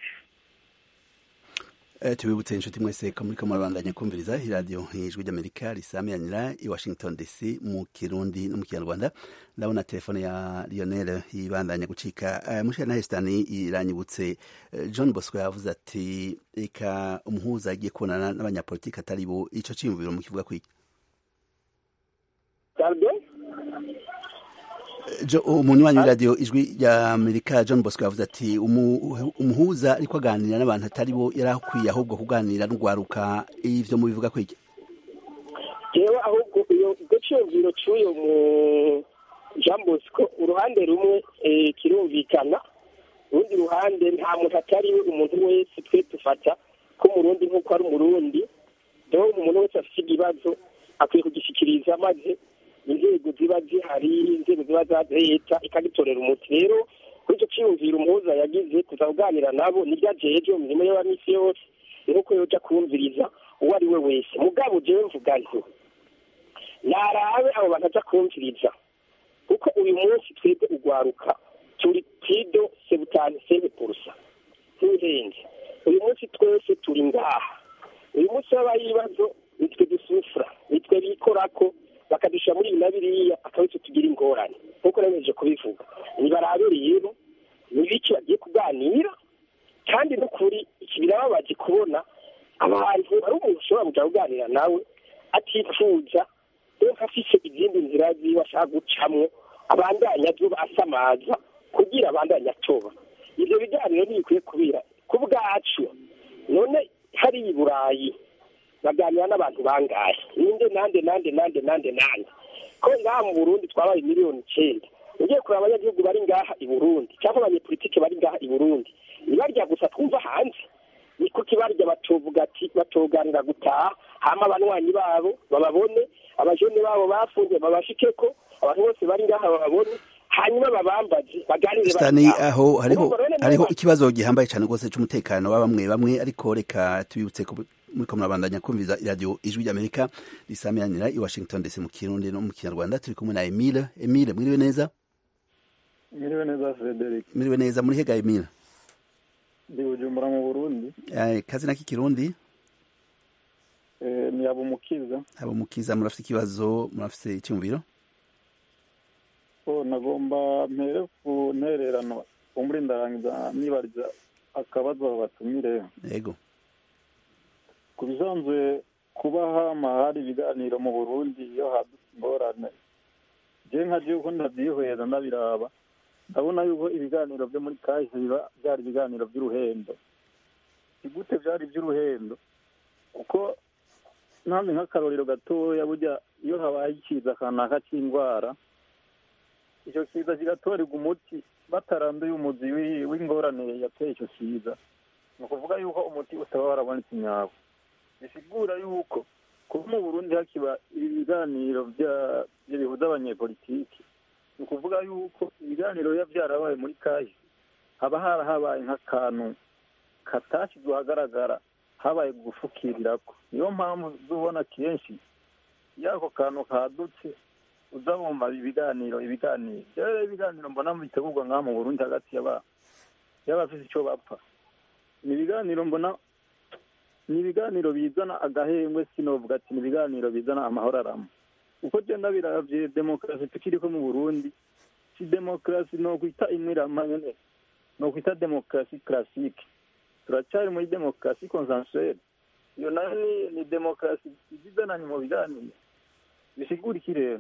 Eh, tubibutse inshuti mwese ko muriko murabandanya kumviriza iradiyo ijwi ry'amerika risamiranira i washington dc mu kirundi no mu kinyarwanda ndabona telefone ya lionel ibandanya gucika uh, mushira na hesitani iranyibutse uh, john bosco yavuze ati reka umuhuza agiye kubonana n'abanyapolitiki atari bo ico ciyumviro mu kivuga kwiki pardon Jo- umunywanyi w'iradiyo ijwi rya amerika john bosco yavuze ati "Umu- umuhuza ariko aganira n'abantu atari bo yari akwiye ahubwo kuganira n'urwaruka ivyo mubivuga kwiki jewe ahubwo iyo iryo cyumviro cy'uyo mu jean bosco uruhande rumwe eh, kirumvikana urundi ruhande nta muntu atari we umuntu wese twe dufata ko umurundi nk'uko ari umurundi rero umuntu wese afite ikibazo akwiye kugishyikiriza maze inzego ziba zihari inzego ziba za leta ikagitorera umuti rero kuri icyo cyiyumviro umuhuza yagize kuza kuganira nabo nibyo ajeje mu mirimo ye wa misi yose nuko yoja kumviriza uwo ari we wese mugabo jewe mvuga nti narabe abo bantu aja kumviriza kuko uyu munsi twebwe ugwaruka turi pido sebutani sebe purusa ntuhenze uyu munsi twese turi ngaha uyu munsi habaho ibibazo nitwe dusufura nitwe bikorako bakadushyira muri ibi na biriya akaba icyo tugira ingorane nk'uko nabemeje kubivuga nibarabe rero ni biki bagiye kuganira kandi n'ukuri iki birababaje kubona abantu ari umuntu ushobora kujya kuganira nawe atifuza rero afise izindi nzira ziwe ashaka gucamwo abandanya azuba asamaza kugira abandanya atoba ibyo biganiro ntibikwiye kubira ku bwacu none hariya i burayi baganira n'abantu bangahe ninde nande nande nande nande nande ko ngaha mu burundi twabaye miliyoni icenda ugiye kureba abanyagihugu bari ngaha i burundi cyangwa abanyepolitike bari ngaha i burundi nibarya gusa twumva hanze ni kuki barya batovuga ati batoganira gutaha hama abanywanyi babo bababone abajene babo bafunze babashikeko abantu bose bari ngaha bababone hanyuma babambaze baganire Stani bataha. aho hariho Urumva rero niba hariho ikibazo gihambaye cyane rwose cy'umutekano wa bamwe bamwe ariko reka tubibutse ko muriko murabandanya kumviza iradiyo ijwi ry'amerika risamiranira i washington dc mu kirundi no mu kinyarwanda turi kumwe na emile emile mwiriwe neza Mwiriwe neza Frederic mwiriwe neza muri hega emile ndi Bujumbura mu Burundi Eh, kazi naki kirundi eh, ni Abumukiza abo mukiza murafite ikibazo murafite icyumviro ko nagomba mpere ku ntererano kumbura ndarangiza nibariza akabazo batumire yego ku bisanzwe kuba hama hari ibiganiro mu Burundi iyo hadutse ingorane je nka je uko ndavyihweza ndabiraba ndabona yuko ibiganiro byo muri kahise biba byari ibiganiro by'uruhendo ni gute byari iby'uruhendo kuko ntamwe nk'akarorero gatoya burya iyo habaye ikiza kanaka cy'indwara icyo kiza kigatorerwa umuti bataranduye umuzi wi- w'ingorane yateye icyo kiza ni ukuvuga yuko umuti utaba warabonetse nyawo bisigura yuko kuba mu burundi hakiba ibi biganiro bya- bya bihuza abanyepolitiki ni ukuvuga yuko ibiganiro biba byarabaye muri kahise haba harahabaye nk'akantu katashyizwe ahagaragara habaye gufukirirako niyo mpamvu uzubona kenshi iyo ako kantu kadutse uza wumva ibiganiro ibiganiro rero ibiganiro mbona bitegurwa ngaha mu burundi hagati y'aba- y'abafite icyo bapfa ni ibiganiro mbona ni ibiganiro bizana agahengwe sinovuga ati ni ibiganiro bizana amahoro arama uko genda biravye demokarasi tukiriko mu burundi si demokarasi nokwita imwe irama nyene nokwita demokarasi classique turacyari muri demokarasi consensuelle iyo nayo ni, ni demokarasi izizananye mu biganiro bisigura iki rero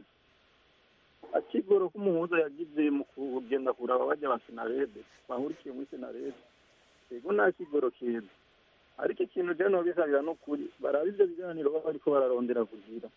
akigoro k'umuhuza yagize mu kugenda kuraba bajya ba senarede bahurikiye muri senarede ego nta kigoro keza ariko ikintu rero nobisabira n'ukuri baraba ivyo biganiro baba bariko bararondera kugira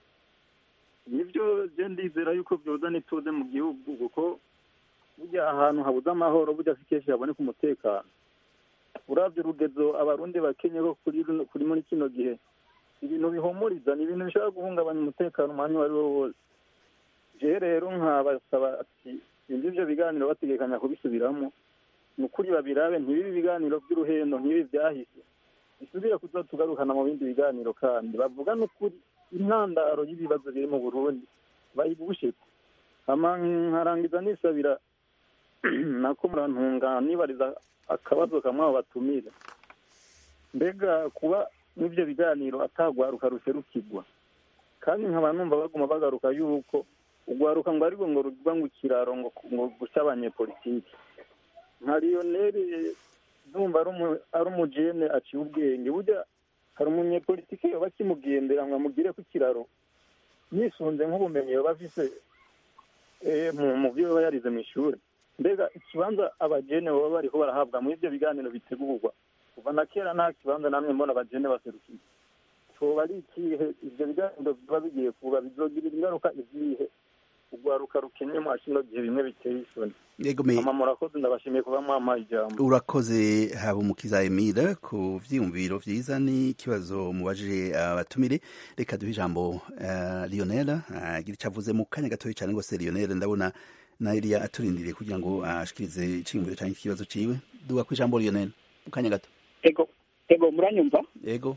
nivyo je ndizera yuko vyoza n'ituze mu gihugu kuko burya ahantu habuze amahoro burya si kenshi haboneka umutekano uravye urugezo abarundi bakenye ko kuri runo- kuri muri kino gihe ibintu bihumuriza ni ibintu bishobora guhungabanya umutekano umwanya uwo ari wo wose jewe rero nkabasaba ati sinzi ivyo biganiro bategekanya kubisubiramo ni ukuri babirabe ntibibe ibiganiro by'uruhendo nk'ibi vyahise bisubire kuza tugarukana mu bindi biganiro kandi bavuga n'ukuri intandaro y'ibibazo biri mu burundi bayibusheko hama nkarangiza nisabira nako murantunga nibariza akabazo kamwe abo batumire mbega kuba n'ivyo biganiro atagwaruka ruserukirwa kandi nkaba numva baguma bagaruka yuko ugwaruka ngo ariko ngo ruvuga ngo ikiraro ngo ngo guca abanyepolitiki nka lioneri ndumva ari umu- ari umujene aciye ubwenge burya hari umunyepolitike yoba akimugendera ngo amugire ku kiraro yisunze nk'ubumenyi yoba afise eh, mu mu byo yoba yarize mu ishuri mbega ikibanza abajene baba bariko barahabwa muri ivyo biganiro bitegurwa kuva na kera nta kibanza namwe mbona abajene baserukiye coba ari ikihe ivyo biganiro biba bigiye kuba bizogirira ingaruka izihe ugwaruka rukenye mwa kino gihe bimwe biteye isoni yego me ama murakoze ndabashimiye kuba mwampaye ijambo urakoze haba umukiza emile ku vyiyumviro vyiza n'ikibazo mubajije abatumire reka duhe ijambo uh, lionel agira ico avuze mu kanya gatoya cane rwose lionel ndabona na eliya aturindiriye kugira ngo ashikirize iciyumviro canke ikibazo ciwe duga ku ijambo lionel mu kanya gato ego ego muranyumva yego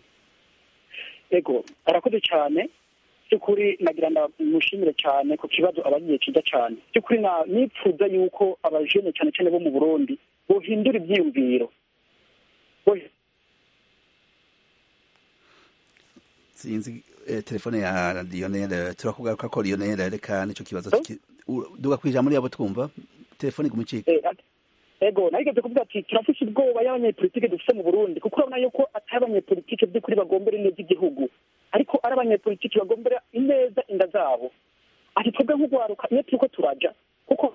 ego arakoze cyane by'ukuri nagira ndamushimire cyane ku kibazo abagiye kiza cyane by'ukuri na- nipfuza yuko abajene cyane cyane bo mu burundi bohindura ibyiyumviro Bo- sinzi eh, telefone ya lionel eh, turakugaruka ko lionel reka nico kibazo ciki- u- duga ku ijambo ryabo twumva telefone igumucika eh, ati- ego nageze kuvuga ati turafise ubwoba y'abanyepolitike dufite mu burundi kuko urabona yuko atari abanyepolitike by'ukuri bagombera ineza igihugu ariko ari abanyepolitike bagombera ineza inda zabo ati twebwe nk'ugwaruka iyo turiko turaja kuko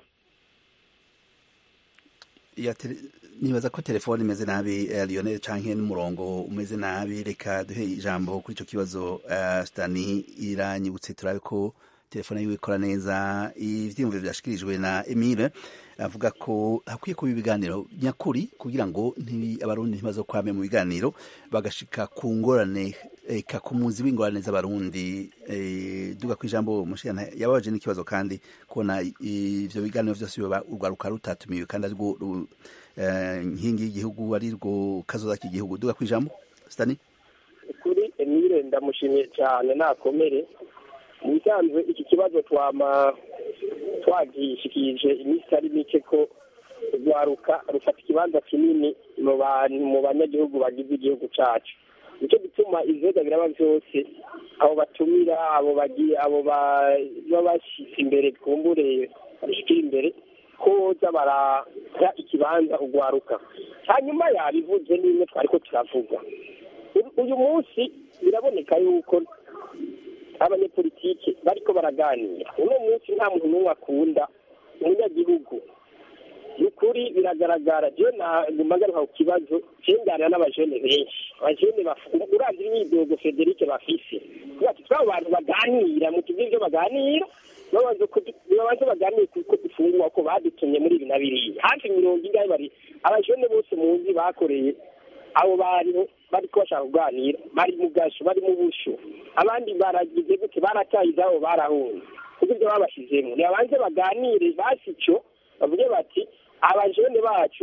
ya tele, nibaza ko telefone imeze nabi eh, Lionel canke n'umurongo umeze nabi reka duhe ijambo kuri ico kibazo uh, Stani iranyibutse turabe ko telefone yiwe ikora neza ivyiyumviro vyashikirijwe na Emile avuga ko hakwiye kuba ibiganiro nyakuri kugira ngo ntibi abarundi ntibazokwame mu biganiro bagashika ku ngorane eka ku muzi w'ingorane z'abarundi eh, duga ku ijambo mushikana yababaje n'ikibazo kandi kubona ivyo biganiro vyose biba urwaruka rutatumiwe kandi arirwo ru- eh, nkingi y'igihugu ari rwo kazoza k'igihugu duga ku ijambo Stani kuri ndamushimiye cyane nakomere mu bisanzwe iki kibazo twama twagishikirije iminsi ari mike ko rwaruka rufata ikibanza kinini mu bantu mu banyagihugu bagize igihugu cyacu nicyo gituma ibibazo biraba byose abo batumira abo bagiye abo baba bashyize imbere twumbure babishyikira imbere ko boza baraha ikibanza urwaruka hanyuma yabivuze n'imwe twari ko turavuga uyu munsi biraboneka yuko abanyepolitike bariko baraganira uno munsi nta muntu n'umwe akunda umunyagihugu ni ukuri biragaragara jewe naguma ngaruka ku kibazo cenganira n'abajene benshi abajene uravye imyidogo federike bafise ati twabo bantu baganira mu tuzi ivyo baganira babanze baganire kuko dufungura ko badutumye muri ibi na biriya hafi mirongo ingahe bari abajene bose muzi bakoreye abo bantu bariko bashaka kuganira bari mu gasho bari mu busho abandi baragize gute barataye izabo barahunze kuko ibyo babashizemo nibabanze baganire basi ico bavuge bati abajene bacu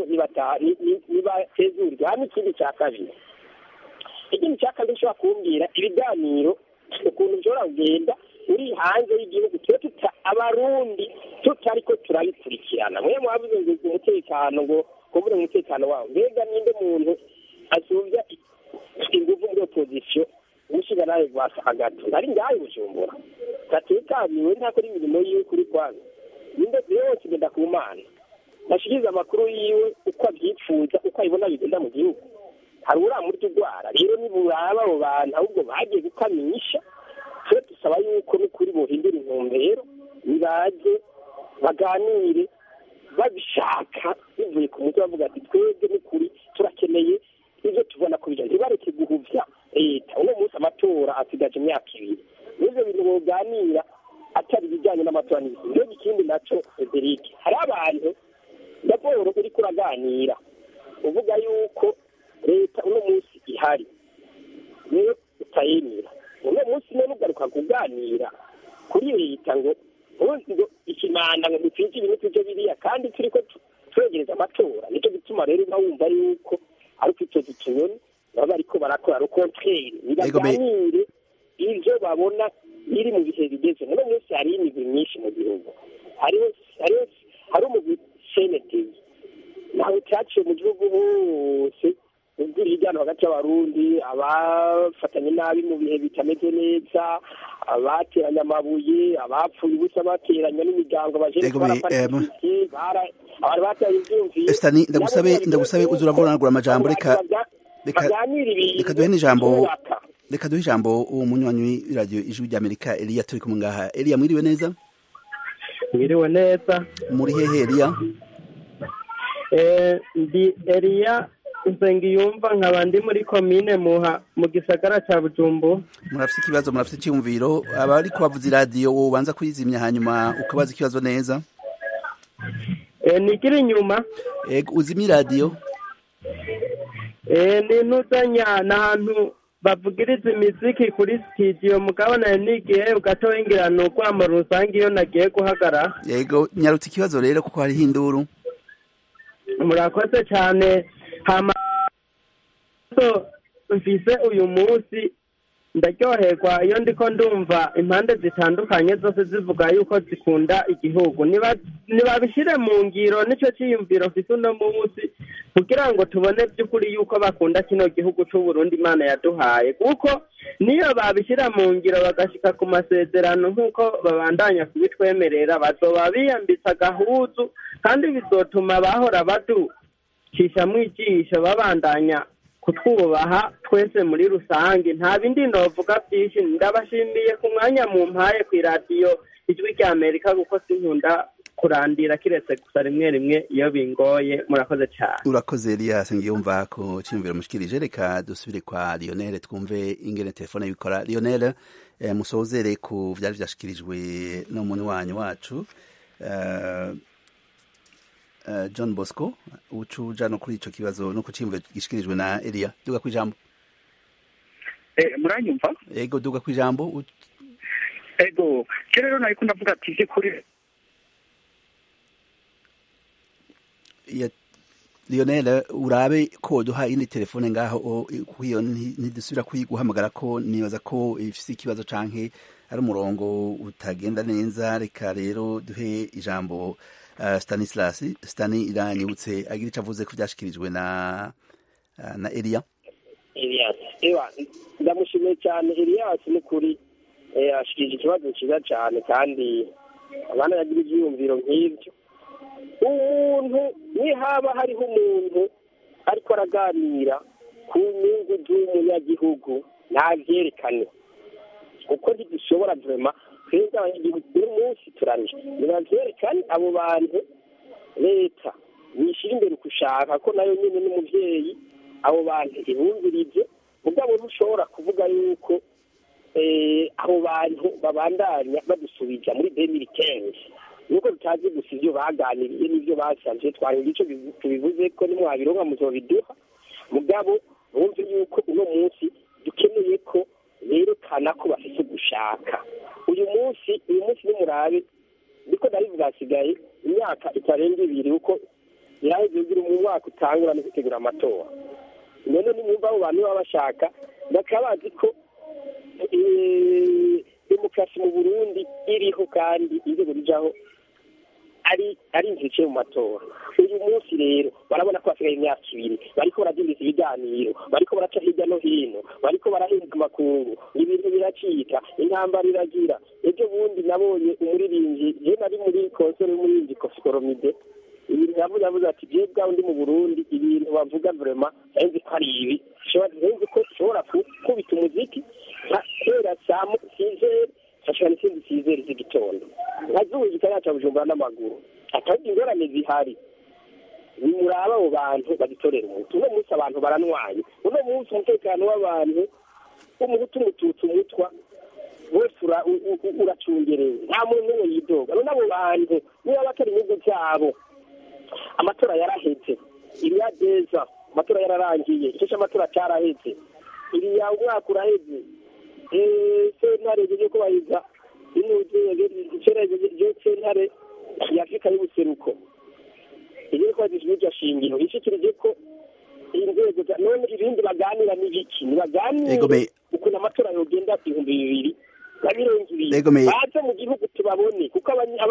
nibatezurwe hano ikindi cya kabiri ikindi cya kabiri ushobora kumbwira ibiganiro ukuntu bishobora kugenda uri hanze y'igihugu tuba tuta abarundi tutariko turabikurikirana mwe mwavuze ngo umutekano ngo kuvuga umutekano wawo mbega ninde muntu asubya inguvu muri opozisiyo umushinga nawe gwasa hagati ari ngahe bujumbura gatekaniwe ntakora imirimo yiwe kuri kwanza ninde yose ngenda ku mana nashikiriza amakuru yiwe uko abyipfuza uko abibona bigenda mu gihugu hari uramurya urwara rero niburaba abo bantu ahubwo bagiye gukamisha twe dusaba yuko n'ukuri bohindura intumbero nibaze baganire babishaka bivuye ku mutwe bavuga ati twebwe n'ukuri turakeneye ibyo tubona ko bijya ntibareke guhuvya leta uno munsi amatora asigaje imyaka ibiri n'ivyo bintu boganira atari ibijyanye n'amatora n'ibindi rero ikindi naco frederic hari abantu raporo uriko uraganira uvuga yuko leta uno munsi ihari niyo utayemera uno munsi none ugaruka kuganira kuri leta ngo ngo ikimanda ngo dutwike ibintu tujye biriya kandi turiko twegereza amatora nicyo gituma rero uba wumva yuko ari kwitoza utunyoni baba bariko barakora rukontrere nibaganire ivyo babona biri mu bihe bigeze uno munsi hariho imigwi myinshi mu gihugu hariho hariho hari umugwi senetezi ntawe cyaciye mu gihugu hose ubwira ijyana hagati y'abarundi abafatanye nabi mu bihe bitameze neza abateranya amabuye abapfuye ubusa bateranya n'imiryango abajene baraparikisi abantu bateye ivyumviro Estani ndagusabe ndagusabe uza uravuranagura amajambo reka baganira ibintu reka duhe n'ijambo reka duhe ijambo uwo munywanyi w'iradiyo ijwi ry'amerika eliya turi kumwe ngaha eliya mwiriwe neza mwiriwe neza muri hehe eliya ndi eliya nsengiyumva nkaba ndi muri komine muha mu gisagara cya bujumbu murafite ikibazo murafite icyumviro abari kubavuza iradiyo wowe ubanza kuyizimya hanyuma ukabaza ikibazo neza nigira inyuma uzimya iradiyo ni ntuzanya ni ahantu bavugiriza imiziki kuri sitidiyo mugabane n'igihe ugatoya ni urwamo rusange iyo nagiye guhagara yego nyarutse ikibazo rero kuko hariho induru murakoze cyane hama mfise uyu munsi ndaryoherwa iyo ndiko ndumva impande zitandukanye zose zivuga yuko zikunda igihugu ntibabishyire mu ngiro nicyo cyiyumviro mfise uno munsi kugira ngo tubone by'ukuri yuko bakunda kino gihugu c'uburundi imana yaduhaye kuko niyo babishyira mu ngiro bagashika ku masezerano nk'uko babandanya kubitwemerera bazoba biyambitse agahuzu kandi bizotuma bahora baducishamwo ijisho babandanya kutwubaha twese muri rusange nta bindi novuga byinshi ndabashimiye ku mwanya mu mpaye ku iradiyo ijwi rya amerika kuko sinkunda kurandira kiretse gusa rimwe rimwe iyo bingoye murakoze cyane urakoze eliya sengiyumva ko cyiyumviro mushikirije reka dusubire kwa lionel twumve ingene telefone bikora lionel eh, musozere ku vyari vyashikirijwe n'umuntu wanyu wacu uh, Uh, John Bosco ucuja no kuri ico kibazo no kucimva gishikirijwe na Elia duga kwijambo eh muranyumva ego duga kwijambo ego rero nariko ndavuga ati je kuri ya Lionel urabe ko duha indi telefone ngaho kuyo ntidusubira kuyiguhamagara ko nibaza ko ifise ikibazo canke ari umurongo utagenda neza reka rero duhe ijambo uh, Stanislas Stani iranyibutse agira ico avuze ko vyashikirijwe na uh, na Elia Elias ewa ndamushimiye cyane Elias ni kuri eh, ashikije ikibazo cyiza cyane kandi abana yagira ibyiyumviro nk'ibyo umuntu nihaba hariho umuntu ariko araganira ku nyungu z'umunyagihugu ntabyerekane kuko ntidushobora vurema twebwe abanyagihugu buri munsi turarusha ntibavyerekane abo bantu leta yishyira imbere gushaka ko nayo nyine n'umuvyeyi abo bantu ibumvirije mugabo ntushobora kuvuga yuko abo bantu babandanya badusubiza muri demiri kenzi nuko tutazi gusa ibyo baganiriye n'ibyo basabye twarinda icyo tubivuze ko nimwabironka muzobiduha mugabo bumve yuko uno munsi dukeneye ko berekana ko bafite ugushaka uyu munsi uyu munsi n'umurabe niko ndabivuga hasigaye imyaka itarenga ibiri kuko iraheze ugira mu mwaka utangura no gutegura amatora none nimwumva abo bantu baba bashaka bakaba bazi ko demokarasi mu burundi iriho kandi inzego rijaho ari ari inzira mu matora uyu munsi rero barabona ko hasigaye imyaka ibiri bariko baradindiza ibiganiro bariko baraca hirya no hino bariko barahinga amakungu ibintu biracika intambara iragira ejo bundi nabonye umuririmbyi je nari muri konsere y'umuririmbyi kofi koromide ibintu yavuze yavuze ati je bwawe ndi mu burundi ibintu bavuga vrema nzi ko ari ibi nzi ko ushobora kubita umuziki kera saa sizeri fashira n'ikindi sizeri z'igitondo nkazuba ikaraca bujumbura n'amaguru atari ingorane zihari nimuraba abo bantu bagitorera umuti uno munsi abantu baranwaye uno munsi umutekano w'abantu w'umuhutu umututsi umutwa wose uracungerewe nta muntu n'umwe yidoga none abo bantu niba batari inyungu zabo amatora yaraheze iriya deza amatora yararangiye icyo cy'amatora cyaraheze iriya umwaka uraheze sentare ryo kubahiriza sentare ya afurika y'ubuseruko iri kubahiriza iryo shingiro ishikirije ko inzego none ibindi baganira n'ibiki ntibaganire ukuntu amatora yogenda ibihumbi bibiri na mirongo ibiri baze mu gihugu tubabone kuko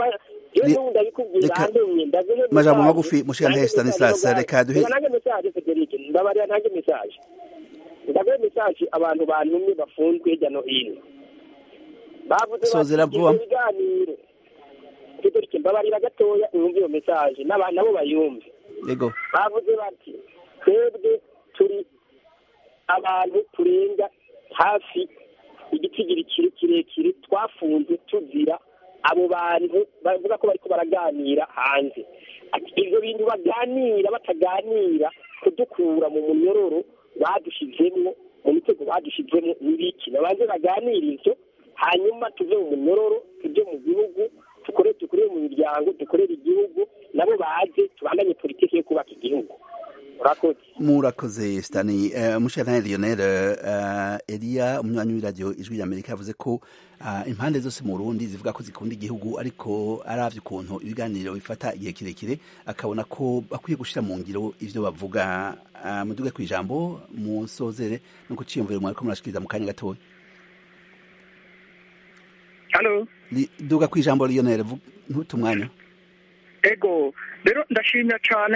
majambo magufi mushikana Stanislas reka duhe nange message Frederic ndabarira nange message ndaguhe message abantu bantumye bafunzwe hirya no hino bavuze sozera vuba ibiganiro Frederic mbabarira gatoya mwumve iyo message n'abantu nabo bayumve yego bavuze bati twebwe turi abantu turenga hafi igitigiri kirekire twafunze tuzira abo bantu bavuga ko bariko baraganira hanze ibyo bintu baganira bataganira kudukura mu munyororo badushizemwo mu mitego badushizemwo n'ibiki babanze baganira ivyo hanyuma tuve mu munyororo tuje mu gihugu dukore dukorere mu miryango dukorere igihugu nabo baze tubandanye politiki yo kubaka igihugu murakoze murakoze stani uh, mushana Lionel uh, Elia umunywanyi w'iradio ijwi ry'Amerika yavuze ko uh, impande zose mu Burundi zivuga ko zikunda igihugu ariko aravye ukuntu ibiganiro bifata igihe kirekire akabona ko bakwiye gushira mu ngiro ivyo bavuga uh, muduge ku ijambo musozere no kuciyumvira mwariko murashikiriza mu kanya gatoya Halo duga ku ijambo Lionel ntutumwanya ego rero ndashimya cyane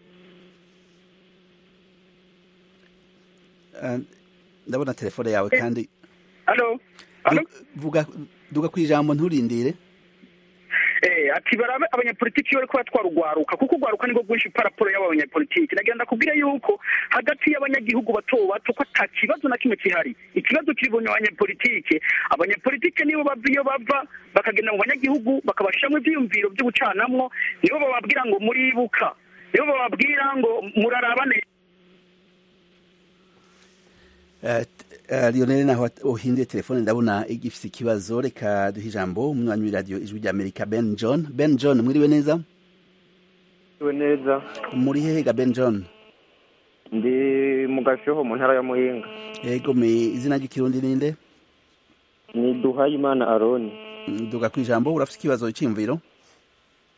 ndabona telefone yawe kandi halo halo vuga duga ku ijambo nturindire eh ati barabe abanyapolitiki bari kuba twarugwaruka kuko ugwaruka nibwo bwinshi paraporo y'abo banyapolitiki nagira ndakubwira yuko hagati y'abanyagihugu bato bato ko ata kibazo na kimwe kihari ikibazo kiri mu banyapolitiki abanyapolitiki nibo bava iyo bava bakagenda mu banyagihugu bakabashiramo ivyiyumviro vy'ubucanamwo nibo bababwira ngo muribuka nibo bababwira ngo murarabane Lionel naho uhinduye telefone ndabona igifise ikibazo reka duhe ijambo umunywanyi w'iradiyo ijwi ry'Amerika Ben John Ben John mwiriwe neza mwiriwe neza muri hehe Ben John ndi mu gashoho mu ntara ya Muyinga yego me izina ry'ikirundi ninde ni Duhayimana Aroni duga ku ijambo urafite ikibazo cy'imviro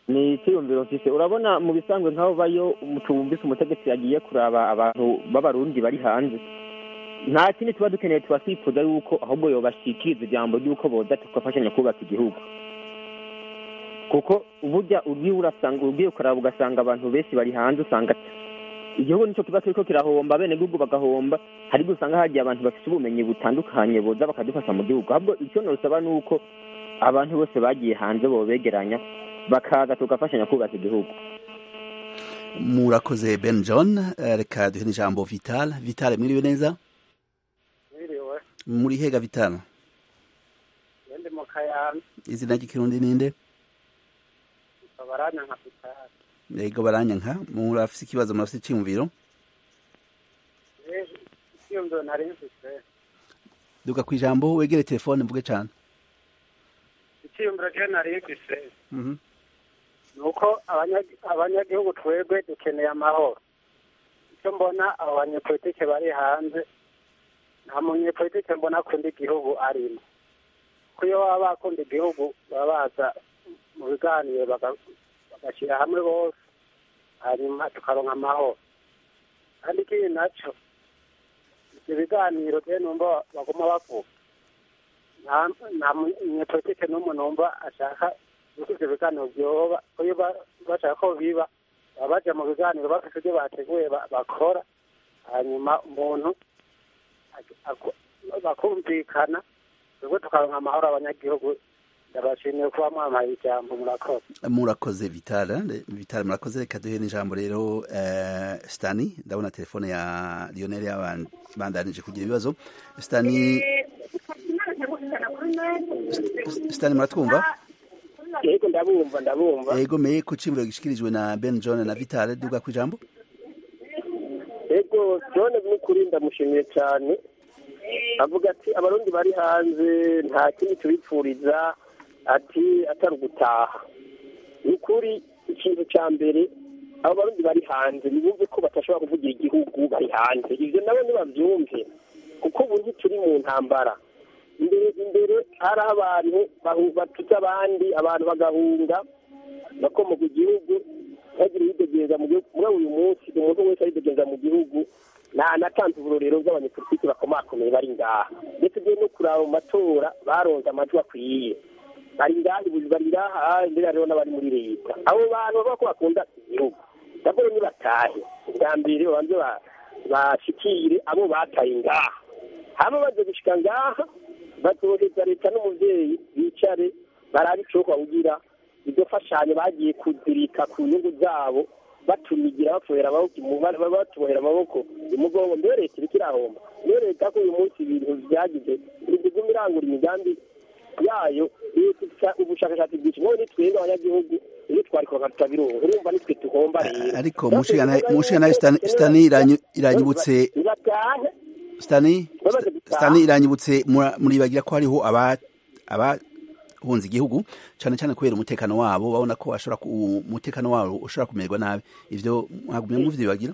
ni icyiyumviro mfise urabona mu bisanzwe nk'aho bayo tuwumvise umutegetsi yagiye kuraba abantu b'abarundi bari hanze nta kindi tuba dukeneye tuba twifuza yuko ahubwo yobashikiriza ijambo ry'uko boza tugafashanya kubaka igihugu kuko burya ugiye urasanga ugiye kuraba ugasanga abantu benshi bari hanze usanga igihugu nicyo kiba kiriko kirahomba abenegihugu bagahomba hari usanga hagiye abantu bafite ubumenyi butandukanye boza bakadufasha mu gihugu ahubwo icyo nosaba ni uko abantu bose bagiye hanze bobegeranya bakaza tugafashanya kubaka igihugu murakoze ben john Eh, reka duhe n'ijambo vital vital mwiriwe neza Mwiriwe, muri hega vital ndi mu Kayanza, izina ry'ikirundi ninde babarana nka Vitali. yego baranyanka murafise ikibazo murafise iciyumviro Rero, icyiyumviro nari mfise, duka ku ijambo wegere telefone mvuge cane icyiyumviro je nari mfise, Mhm. ni uko abanya- abanyagihugu twebwe dukeneye amahoro. Icyo mbona abo banyepolitike bari hanze, nta munyepolitike mbona akunda igihugu arimo. Kuko iyo baba bakunda igihugu, baba baza mu biganiro baga- bagashyira hamwe bose, hanyuma tukaronka amahoro. kandi ikindi naco ibyo biganiro rero numva baguma bavuga nta nta munyepolitike n'umwe numva ashaka yuko ivyo biganiro vyoba ko iyo ba- bashaka ko biba baba baja mu biganiro bafise ivyo bateguye ba- bakora hanyuma umuntu ak- ak- bakumvikana twebwe tukaronka amahoro abanyagihugu ndabashimiye kuba mwampaye ijambo murakoze murakoze vital eh, vital murakoze reka duhe n'ijambo rero eh, stani ndabona telefone ya lionel yabandanije kugira ibibazo stani stani muratwumva yego ndabumva ndabumva yego meye ku cimuro gishikirijwe na ben john na vital duga ku ijambo yego john n'ukuri ndamushimiye cyane avuga ati abarundi bari hanze nta kindi tubipfuriza ati atari ugutaha ni ukuri ikintu cya mbere abo barundi bari hanze ntibumve ko badashobora kuvugira igihugu bari hanze ibyo nabo ntibabyumve kuko ubu ntituri mu ntambara imbere imbere hari abantu bahu- batuze abandi abantu bagahunga bakomoka igihugu bagira ibidegereza mu gihugu muri uyu munsi umuntu wese aridegereza mu gihugu nta natanze uburorero bw'abanyepolitiki bakomakomeye bari ngaha ndetse ugiye no kuraba mu matora baronze amajwi akwiye bari ngaha ubu bari ngaha imbere hariho n'abari muri leta abo bantu bavuga ko bakunda igihugu ndabona nibatahe bwa mbere babanze ba- bashikire abo bataye ngaha hama baze gushika ngaha bazoheza leta n'umuvyeyi bicare barabe icoka kugira iryo fashanyo bagiye kuzirika ku nyungu zabo batumigira bafuhera amaboko imu- ba- ba- batubohera amaboko imugongo mbere leta iriko irahomba mbere leta ko uyu munsi ibintu vyagize iguma irangura imigambi yayo ifisa ubushakashatsi bwinshi mwowe nitwebwe abanyagihugu iyo twarikoka tutabironka urumva nitwe tuhomba rero ariko mushikana stani stani iranyu- iranyibutse nibatahe stani Bamaze gutaha. stani iranyibutse mura- muribagira ko hariho aba abahunze igihugu cyane cyane kubera umutekano wabo babona ko ashobora ku- umutekano wabo ushobora kumererwa nabi ivyo mwagumye muvyibagira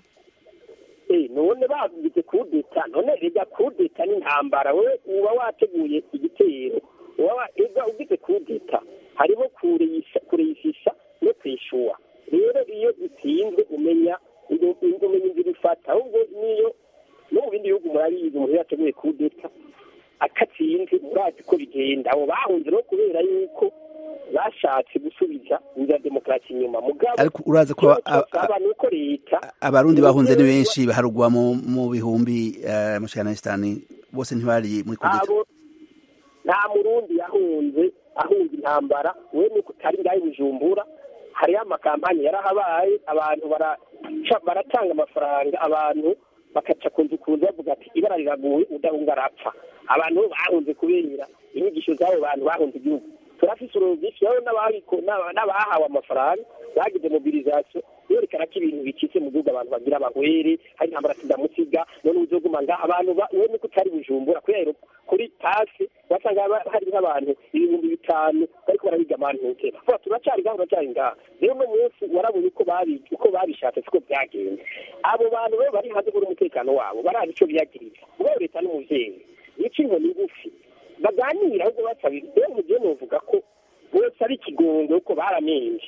Eh, none bavuze kudeta none rega kudeta n'intambara wewe uba wateguye igitero uba wa- ega ugize kudeta hariho kureyisha kureyishisha no kwishuwa rero iyo utsinzwe umenya indu- indu- umenya inzira ufata ahubwo niyo no mu bindi bihugu murabizi umuntu iyo yateguye kudeta akatsinze murazi ko bigenda abo bahunze no kubera yuko bashatse gusubiza inzira ya demokarasi inyuma mugabo ariko uraza ko ikibazo a- a- cyosaba ni uko leta abarundi bahunze ni benshi baharugwa mu mu bihumbi eh, mushikana stani bose ntibari muri kudeta abo nta murundi yahunze ahunze intambara we nuko utari ngaho i bujumbura hariho amakampani yarahabaye abantu baraca baratanga amafaranga abantu bakaca ku nzu ku nzu bavuga ati ibara riraguye udahunga arapfa abantu bahunze kubera inyigisho z'abo bantu bahunze igihugu turafise uruvishi rero n'ababiko- n'aba- n'abahawe amafaranga bagize mobilisation yerekana ko ibintu bicitse mu gihugu abantu bagira abahwere hari intambara sindamusiga none uzoguma ngaha abantu ba- we nuko utari bujumbura kubera kuri pasi wasanga haba- hari nk'abantu ibihumbi bitanu bariko barahiga amantuke vuba turacari ngaha turacari ngaha rero uno munsi warabonye uko babi uko babishatse siko byagenze abo bantu rero bari hanze kuri umutekano wabo barazi ico biyagiriza ubwo leta n'umuvyeyi nico inkoni ngufi baganira ahubwo basabira rero mugiye novuga ko bose ari ikigongo kuko baramenje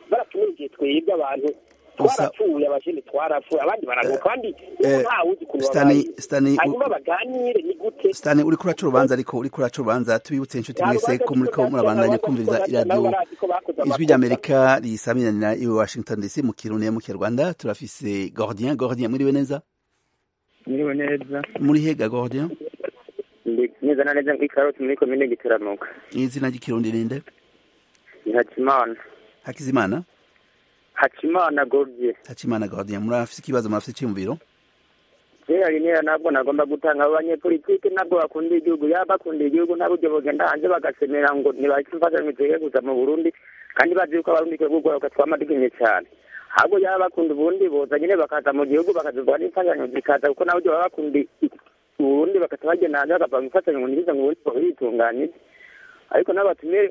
baratumenyeye twebwe abantu Gusa- twarapfuye abajene twarapfuye abandi baragoka kandi eh, ntawe uzi ukuntu Stanley- babaye Stanley, u- hanyuma baganire ni gute Stani uri kuraca urubanza ariko uri kuraca urubanza tubibutse inshuti mwese ko muri ko murabandanya kumviriza iradiyo ijwi ry'amerika risamiranira i washington dc mu kirundi ya mu kinyarwanda turafise gordien gordien muriwe neza mwiriwe neza muri hega gordien neza na neza muri karoti muri komine gitaramuka izina ry'ikirundi ninde ni hakimana hakizimana hakimana gordier hakimana gordien murafise ikibazo murafise icyumviro kera rinera ntabwo nagomba gutanga abo banyepolitike ntabwo bakunda igihugu yaba bakunda igihugu nta buryo bugenda hanze bagasemera ngo ntibahise imfashanyo zigiye kuza mu burundi kandi bazi yuko abarundi twebwe ugoroka twamadukenye cyane ahubwo yaba bakunda uburundi boza nyine bakaza mu gihugu bakazivugwa n'imfashanyo zikaza kuko nabo baba bakunda uburundi bakaza bagenda hanze bakavanga imfashanyo ngo ntibize ngo uburundi bwitunganije ariko n'abatumire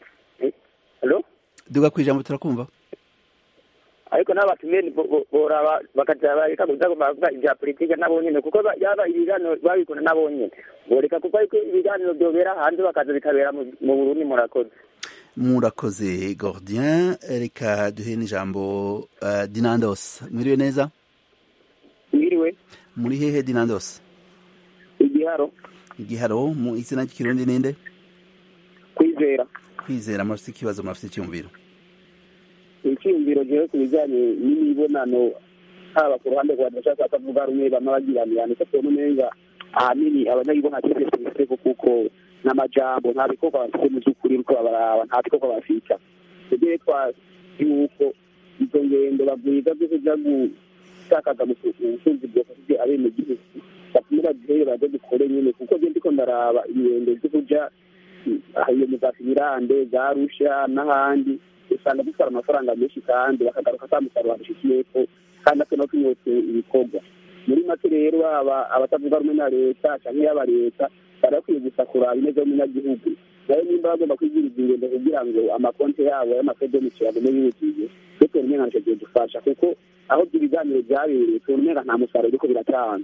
halo duga kwijambo turakumva ariko n'abatumire boraba bakaja bareka kuza bavuga ibya politike nabo nyene kuko ba- yaba ibiganiro babikunda nabo nyene boreka kuko ariko ibiganiro byobera hanze bakaza bikabera mu mu burundi murakoze murakoze gordien reka duhe n'ijambo uh, dinandos mwiriwe neza mwiriwe muri hehe dinandos igiharo igiharo mu izina ry'ikirundi ninde kwizera kwizera murafise ikibazo murafise icyumviro icyiyumviro jewe ku bijyanye n'imibonano haba ku ruhande rwa ndashaka atavuga rumwe bamwe bagiranirana icyo tubona umenga ahanini abanyagihugu nta cyizere tubifiteko kuko n'amajambo nta bikorwa bafite mu by'ukuri uko babaraba nta bikorwa bafita tugiye twazi yuko izo ngendo bagwiza zo kuja gutakaza mu butunzi bwofashije abenegihugu batume bazihere baze dukore nyine kuko je ndiko ndaraba ingendo zo kuja aha iyo mu za finirande za rusha n'ahandi usanga dutwara amafaranga menshi kandi bakagaruka ata musaruro babishikiyeko kandi ate no tunyotse ibikorwa muri make rero aba abatavuga rumwe na leta canke yaba leta bari bakwiye gusa kuraba ineza y'umunyagihugu nayo nimba bagomba kwigiriza ingendo kugira ngo amakonti yabo y'amasedomici agume yuzuye twe tubona umenga nico gihe dufasha kuko aho ibyo biganiro byabereye tubona umenga nta musaruro uriko biratanga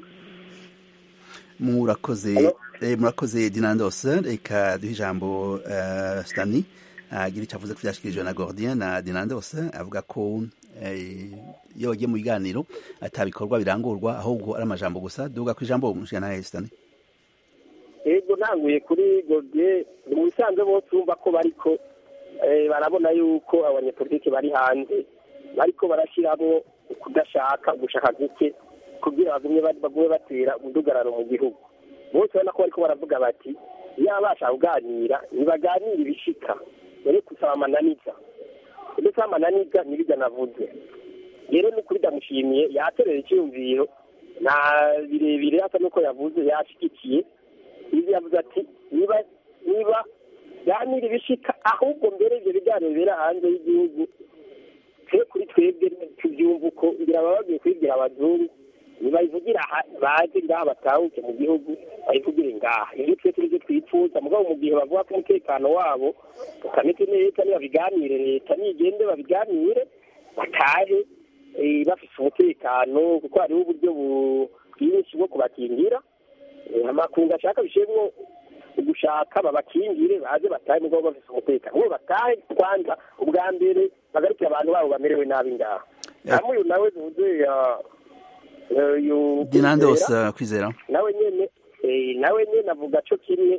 murakoze eh, murakoze dinandos reka duhe ijambo uh, stani agira icyo avuze ko byashyikirijwe na gordien na dinandos avuga ko eh, iyo bagiye mu biganiro atabikorwa birangurwa ahubwo ari amajambo gusa duga ku ijambo mushikana stani ego ntanguye kuri godiye mu bisanzwe bose urumva ko bariko eh, barabona yuko abanyepolitiki bari hanze bariko barashyiramo kudashaka gushaka guke kugira bagumye ba- bagume batera umudugararo mu gihugu bose urabona ko bariko baravuga bati yaba bashaka kuganira ntibaganire ibishika dore kusaba amananiza ndetse amananiza ntibijya navuze rero ni ukuri ndamushimiye yaterera icyiyumviro na birebire asa n'uko yavuze yashyigikiye ibi yavuze ati niba niba ganira ibishika ahubwo mbere ibyo biganiro bibera hanze y'igihugu twe kuri twebwe tubyumva uko ngira baba bagiye kubibwira abazungu nibayivugira aha baze ngaha batahuke mu gihugu bayivugire ngaha ibyo twe turi byo twifuza mugabo mu gihe bavuga ko umutekano wabo utameze neza nibabiganire leta nigende babiganire batahe eh, bafise umutekano kuko hariho uburyo bu- bwinshi bwo kubakingira Eh, amakungu ashaka bishemwo ugushaka babakingire baze batahe mugabo bafise umutekano bo batahe kwanza ubwa mbere bagarukire abantu babo bamerewe nabi ngaha hamwe uyu nawe tuvuze ya eh, uyu dinandos Kwizera, uh, kwizera nawe nyene eh, nawe nyene avuga co kimwe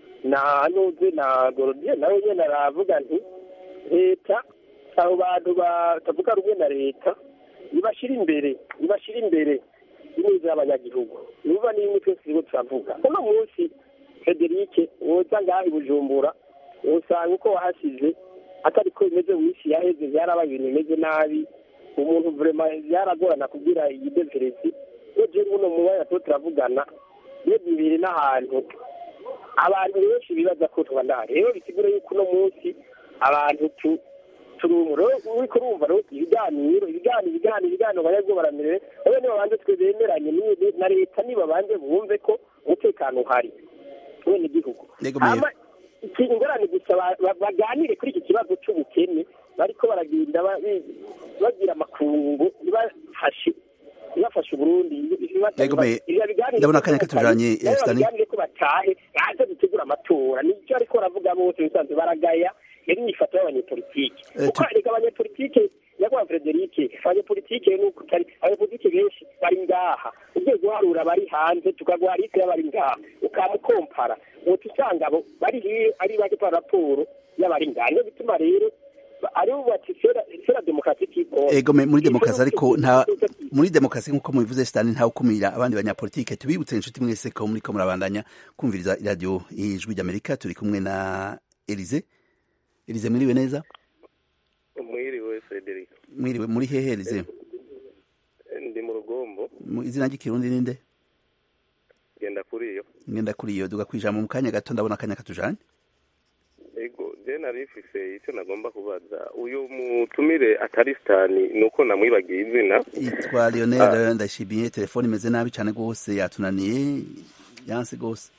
na nuze na gorodie nawe nyene aravuga nti leta abo bantu batavuga rumwe na leta nibashira imbere nibashira imbere ineza y'abanyagihugu nuba n'imwe twese turiko turavuga uno munsi federike woza ngaha i bujumbura wosanga uko wahasize atari ko bimeze wisi yaheze byarabaye ibintu bimeze nabi umuntu vrema byaragorana kugira iyideveresi iyo je muno mu mwanya tuba turavugana iyo bibiri n'ahantu abantu benshi bibaza ko tuba ndahari rero bisigura yuko uno munsi abantu tu turumva uriko urumva rero ibiganiro ibiganiro ibiganiro ibiganiro banyabwo baramerewe rero nibabanze twe bemeranye ni- na leta nibabanze bumve ko umutekano uhari wene igihugu Yego, Mayor. hama iki ingorane gusa ba- ba- baganire kuri iki kibazo c'ubukene bariko baragenda ba- bi- bagira amakungu ntibafashe ntibafashe uburundi Yego, Mayor. Ndabona akanya katujanye, eh, Stanley. baganire ko batahe baze gutegura amatora nicyo ariko baravuga bose bisanzwe baragaya yari imyifato y'abanyepolitike kuko reka abanyepolitike nyakubahwa frederike abanyepolitike nuko utari abanyepolitike benshi bari ngaha ugiye guharura bari hanze tukaguha liste y'abari ngaha ukamukompara uti usanga abo bari hiyo ari bake pa raporo y'abari ngaha niyo bituma rero ari bati sera demokarasi ego muri demokarasi ariko nta muri demokarasi nk'uko mubivuze sitani ntawe ukumira abandi banyapolitike tubibutse inshuti mwese ko muriko murabandanya kumviriza iradiyo ijwi ry'amerika turi kumwe na elize elize mwiriwe neza mwiriwe frederic mwiriwe muri hehe elize ndi mu rugombo izina ry'ikirundi ninde genda kuri iyo ngenda kuri iyo duga kwijambo mu kanya gato ndabona akanya katujanye ego je nari mfise icyo nagomba kubaza uyu mutumire atari sitani nuko namwibagiye izina yitwa lionel ndashimiye telefone imeze nabi cyane rwose yatunaniye yanse rwose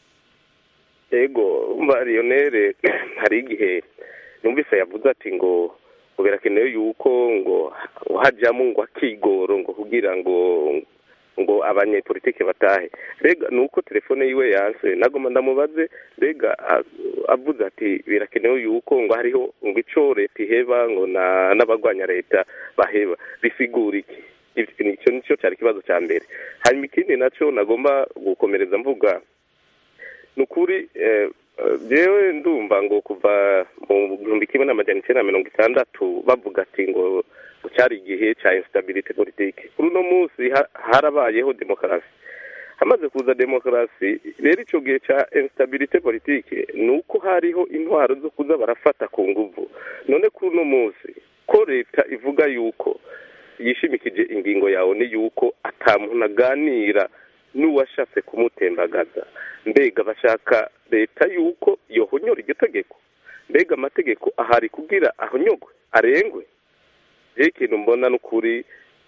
ego mba lionel hari igihe numvise yavuze ati ngo ngo birakenewe yuko ngo hajyamo ngo akigoro ngo kugira ngo ngo abanyepolitike batahe rega ni uko telefone yiwe yanse nagoma ndamubaze rega avuze ati birakenewe yuko ngo hariho ngo icyo leta iheba ngo n'abagwanya leta baheba bisigura iki icyo nicyo cyari ikibazo cya mbere hanyuma ikindi nacyo nagomba gukomereza mvuga ni ukuri yewe ndumva ngo kuva mu gihumbi kimwe n'amajyana icyenda na mirongo itandatu bavuga ati ngo cyari igihe cya instabilite politike kuri uno munsi harabayeho demokarasi hamaze kuza demokarasi rero icyo gihe cya instabilite politike ni uko hariho intwaro zo kuza barafata ku nguvu none kuri uno munsi ko leta ivuga yuko yishimikije ingingo yawe ni yuko atamuntu aganira n'uwashatse kumutembagaza mbega bashaka leta yuko yohonyora iryo tegeko mbega amategeko ahari kugira ahonyogwe arengwe rero ikintu mbona ni ukuri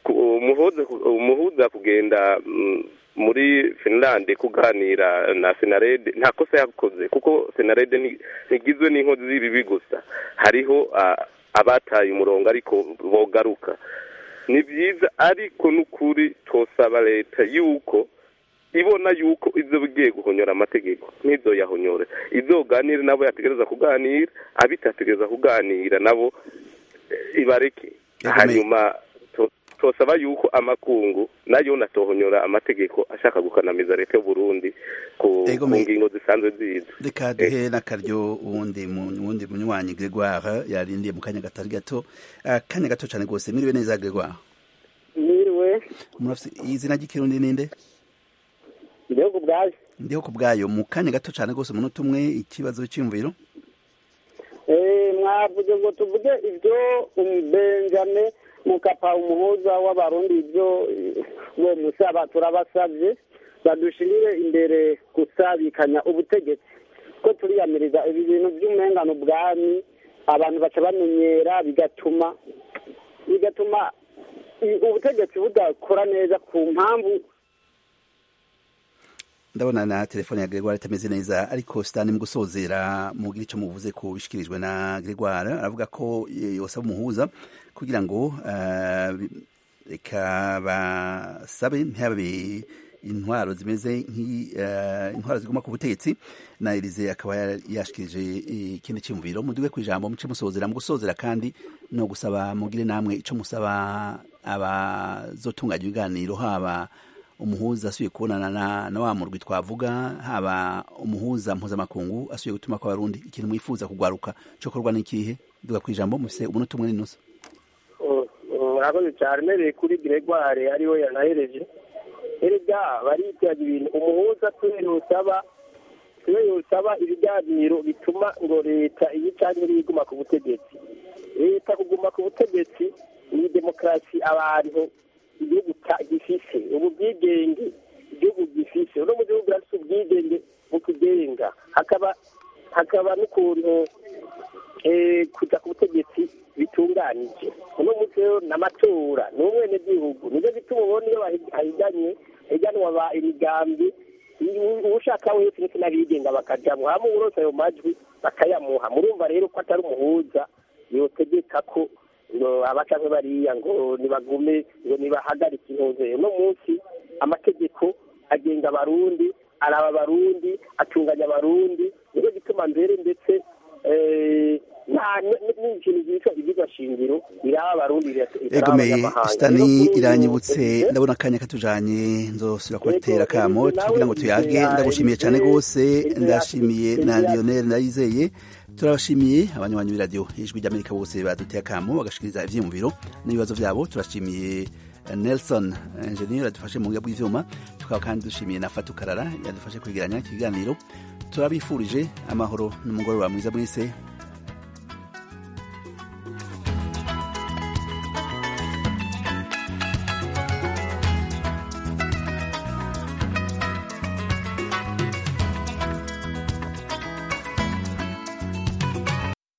umuhuza kugenda muri finlande kuganira na senarede nta kosa yakoze kuko senarede ntigizwe n'inkozi z'ibibi gusa hariho abataye umurongo ariko bogaruka ni byiza ariko n'ukuri twosaba leta yuko ibona yuko izo bigiye guhonyora amategeko n'izo yahonyore izoganire nabo yategereza kuganira abitategereza kuganira nabo ibareke hanyuma tosaba yuko amakungu nayo natohonyora amategeko ashaka gukanamiza leta y'uburundi ku ngingo zisanzwe ziza reka duhe n'akaryo uwundi wundi munywanyi gregoire yarindiye mu kanya gatari gato akanya gato cyane rwose mwiriwe neza gregoire mwiriwe izina ry'ikirundi ninde ndiho bwayo ndiho ku bwayo mu kanya gato cyane rwose umunota umwe ikibazo cy'imviro mwavuze ngo tuvuge ibyo benjame mukapa umuhuza w'abarundi ibyo uwo musaba turabasabye badushirire imbere gusabikanya ubutegetsi ko turiyamiriza ibi bintu by'umengano bwami abantu baca bamenyera bigatuma bigatuma ubutegetsi budakora neza ku mpamvu ndabona na telefone ya Gregoire itameze neza ariko sitani mu gusozera mugira icyo muvuze ko bishikirijwe na Gregoire aravuga ko yosaba umuhuza kugira ngo reka basabe ntihabe intwaro zimeze nk'intwaro ziguma ku butegetsi na Elize akaba yashikirije ikindi cyumviro muduwe ku ijambo muce musozera mu gusozera kandi no gusaba mugire namwe icyo musaba abazotunganya ibiganiro haba umuhuza asuye kubonana na, na wa murwi twavuga haba umuhuza mpuzamakungu asuye gutuma ko abarundi ikintu mwifuza kugwaruka cyo korwa n'ikihe duga kwijambo mufise umunota umwe n'inusu murakoze cyane mereye kuri Gregoire ariwe yanahereje erega baritaga ibintu umuhuza kubera usaba kubera usaba ibiganiro bituma ngo leta iyi cyangwa iri iguma ku butegetsi leta kuguma ku butegetsi ni demokarasi abantu igihugu gifise ubu bwigenge igihugu gifise uno mu gihugu urafise ubwigenge bukugenga hakaba hakaba n'ukuntu kuja ku butegetsi bitunganije uno munsi rero n'amatora ni umwenegihugu nivyo bituma ubona iyo bahiganye higanwa imigambi ushaka wese ndetse n'abigenga bakajamwo hama uwurose ayo majwi bakayamuha murumva rero ko atari umuhuza yotegeka ko ngo abacanke bariya ngo nibagume ngo nibahagarike intuze uno munsi amategeko agenga abarundi araba abarundi atunganya abarundi nico gituma mbere ndetse nta n'ikintu cyitwa ibyigwa shingiro biraba abarundi egome sitani iranyibutse ndabona akanya katujanye nzosubira kubatera kamo kugira ngo tuyage ndagushimiye cyane rwose ndashimiye na lionel ndayizeye turabashimiye abanywanyi b'iradiyo ijwi ry'amerika bose baduteye akamo bagashikiriza ivyiyumviro n'ibibazo vyabo turashimiye nelson enjeniyeri yadufashe mu buga bw'ivyuma tukaba kandi dushimiye na fatukarara yadufashe kwegeranya ikiganiro turabifurije amahoro n'umugoroba mwiza mwese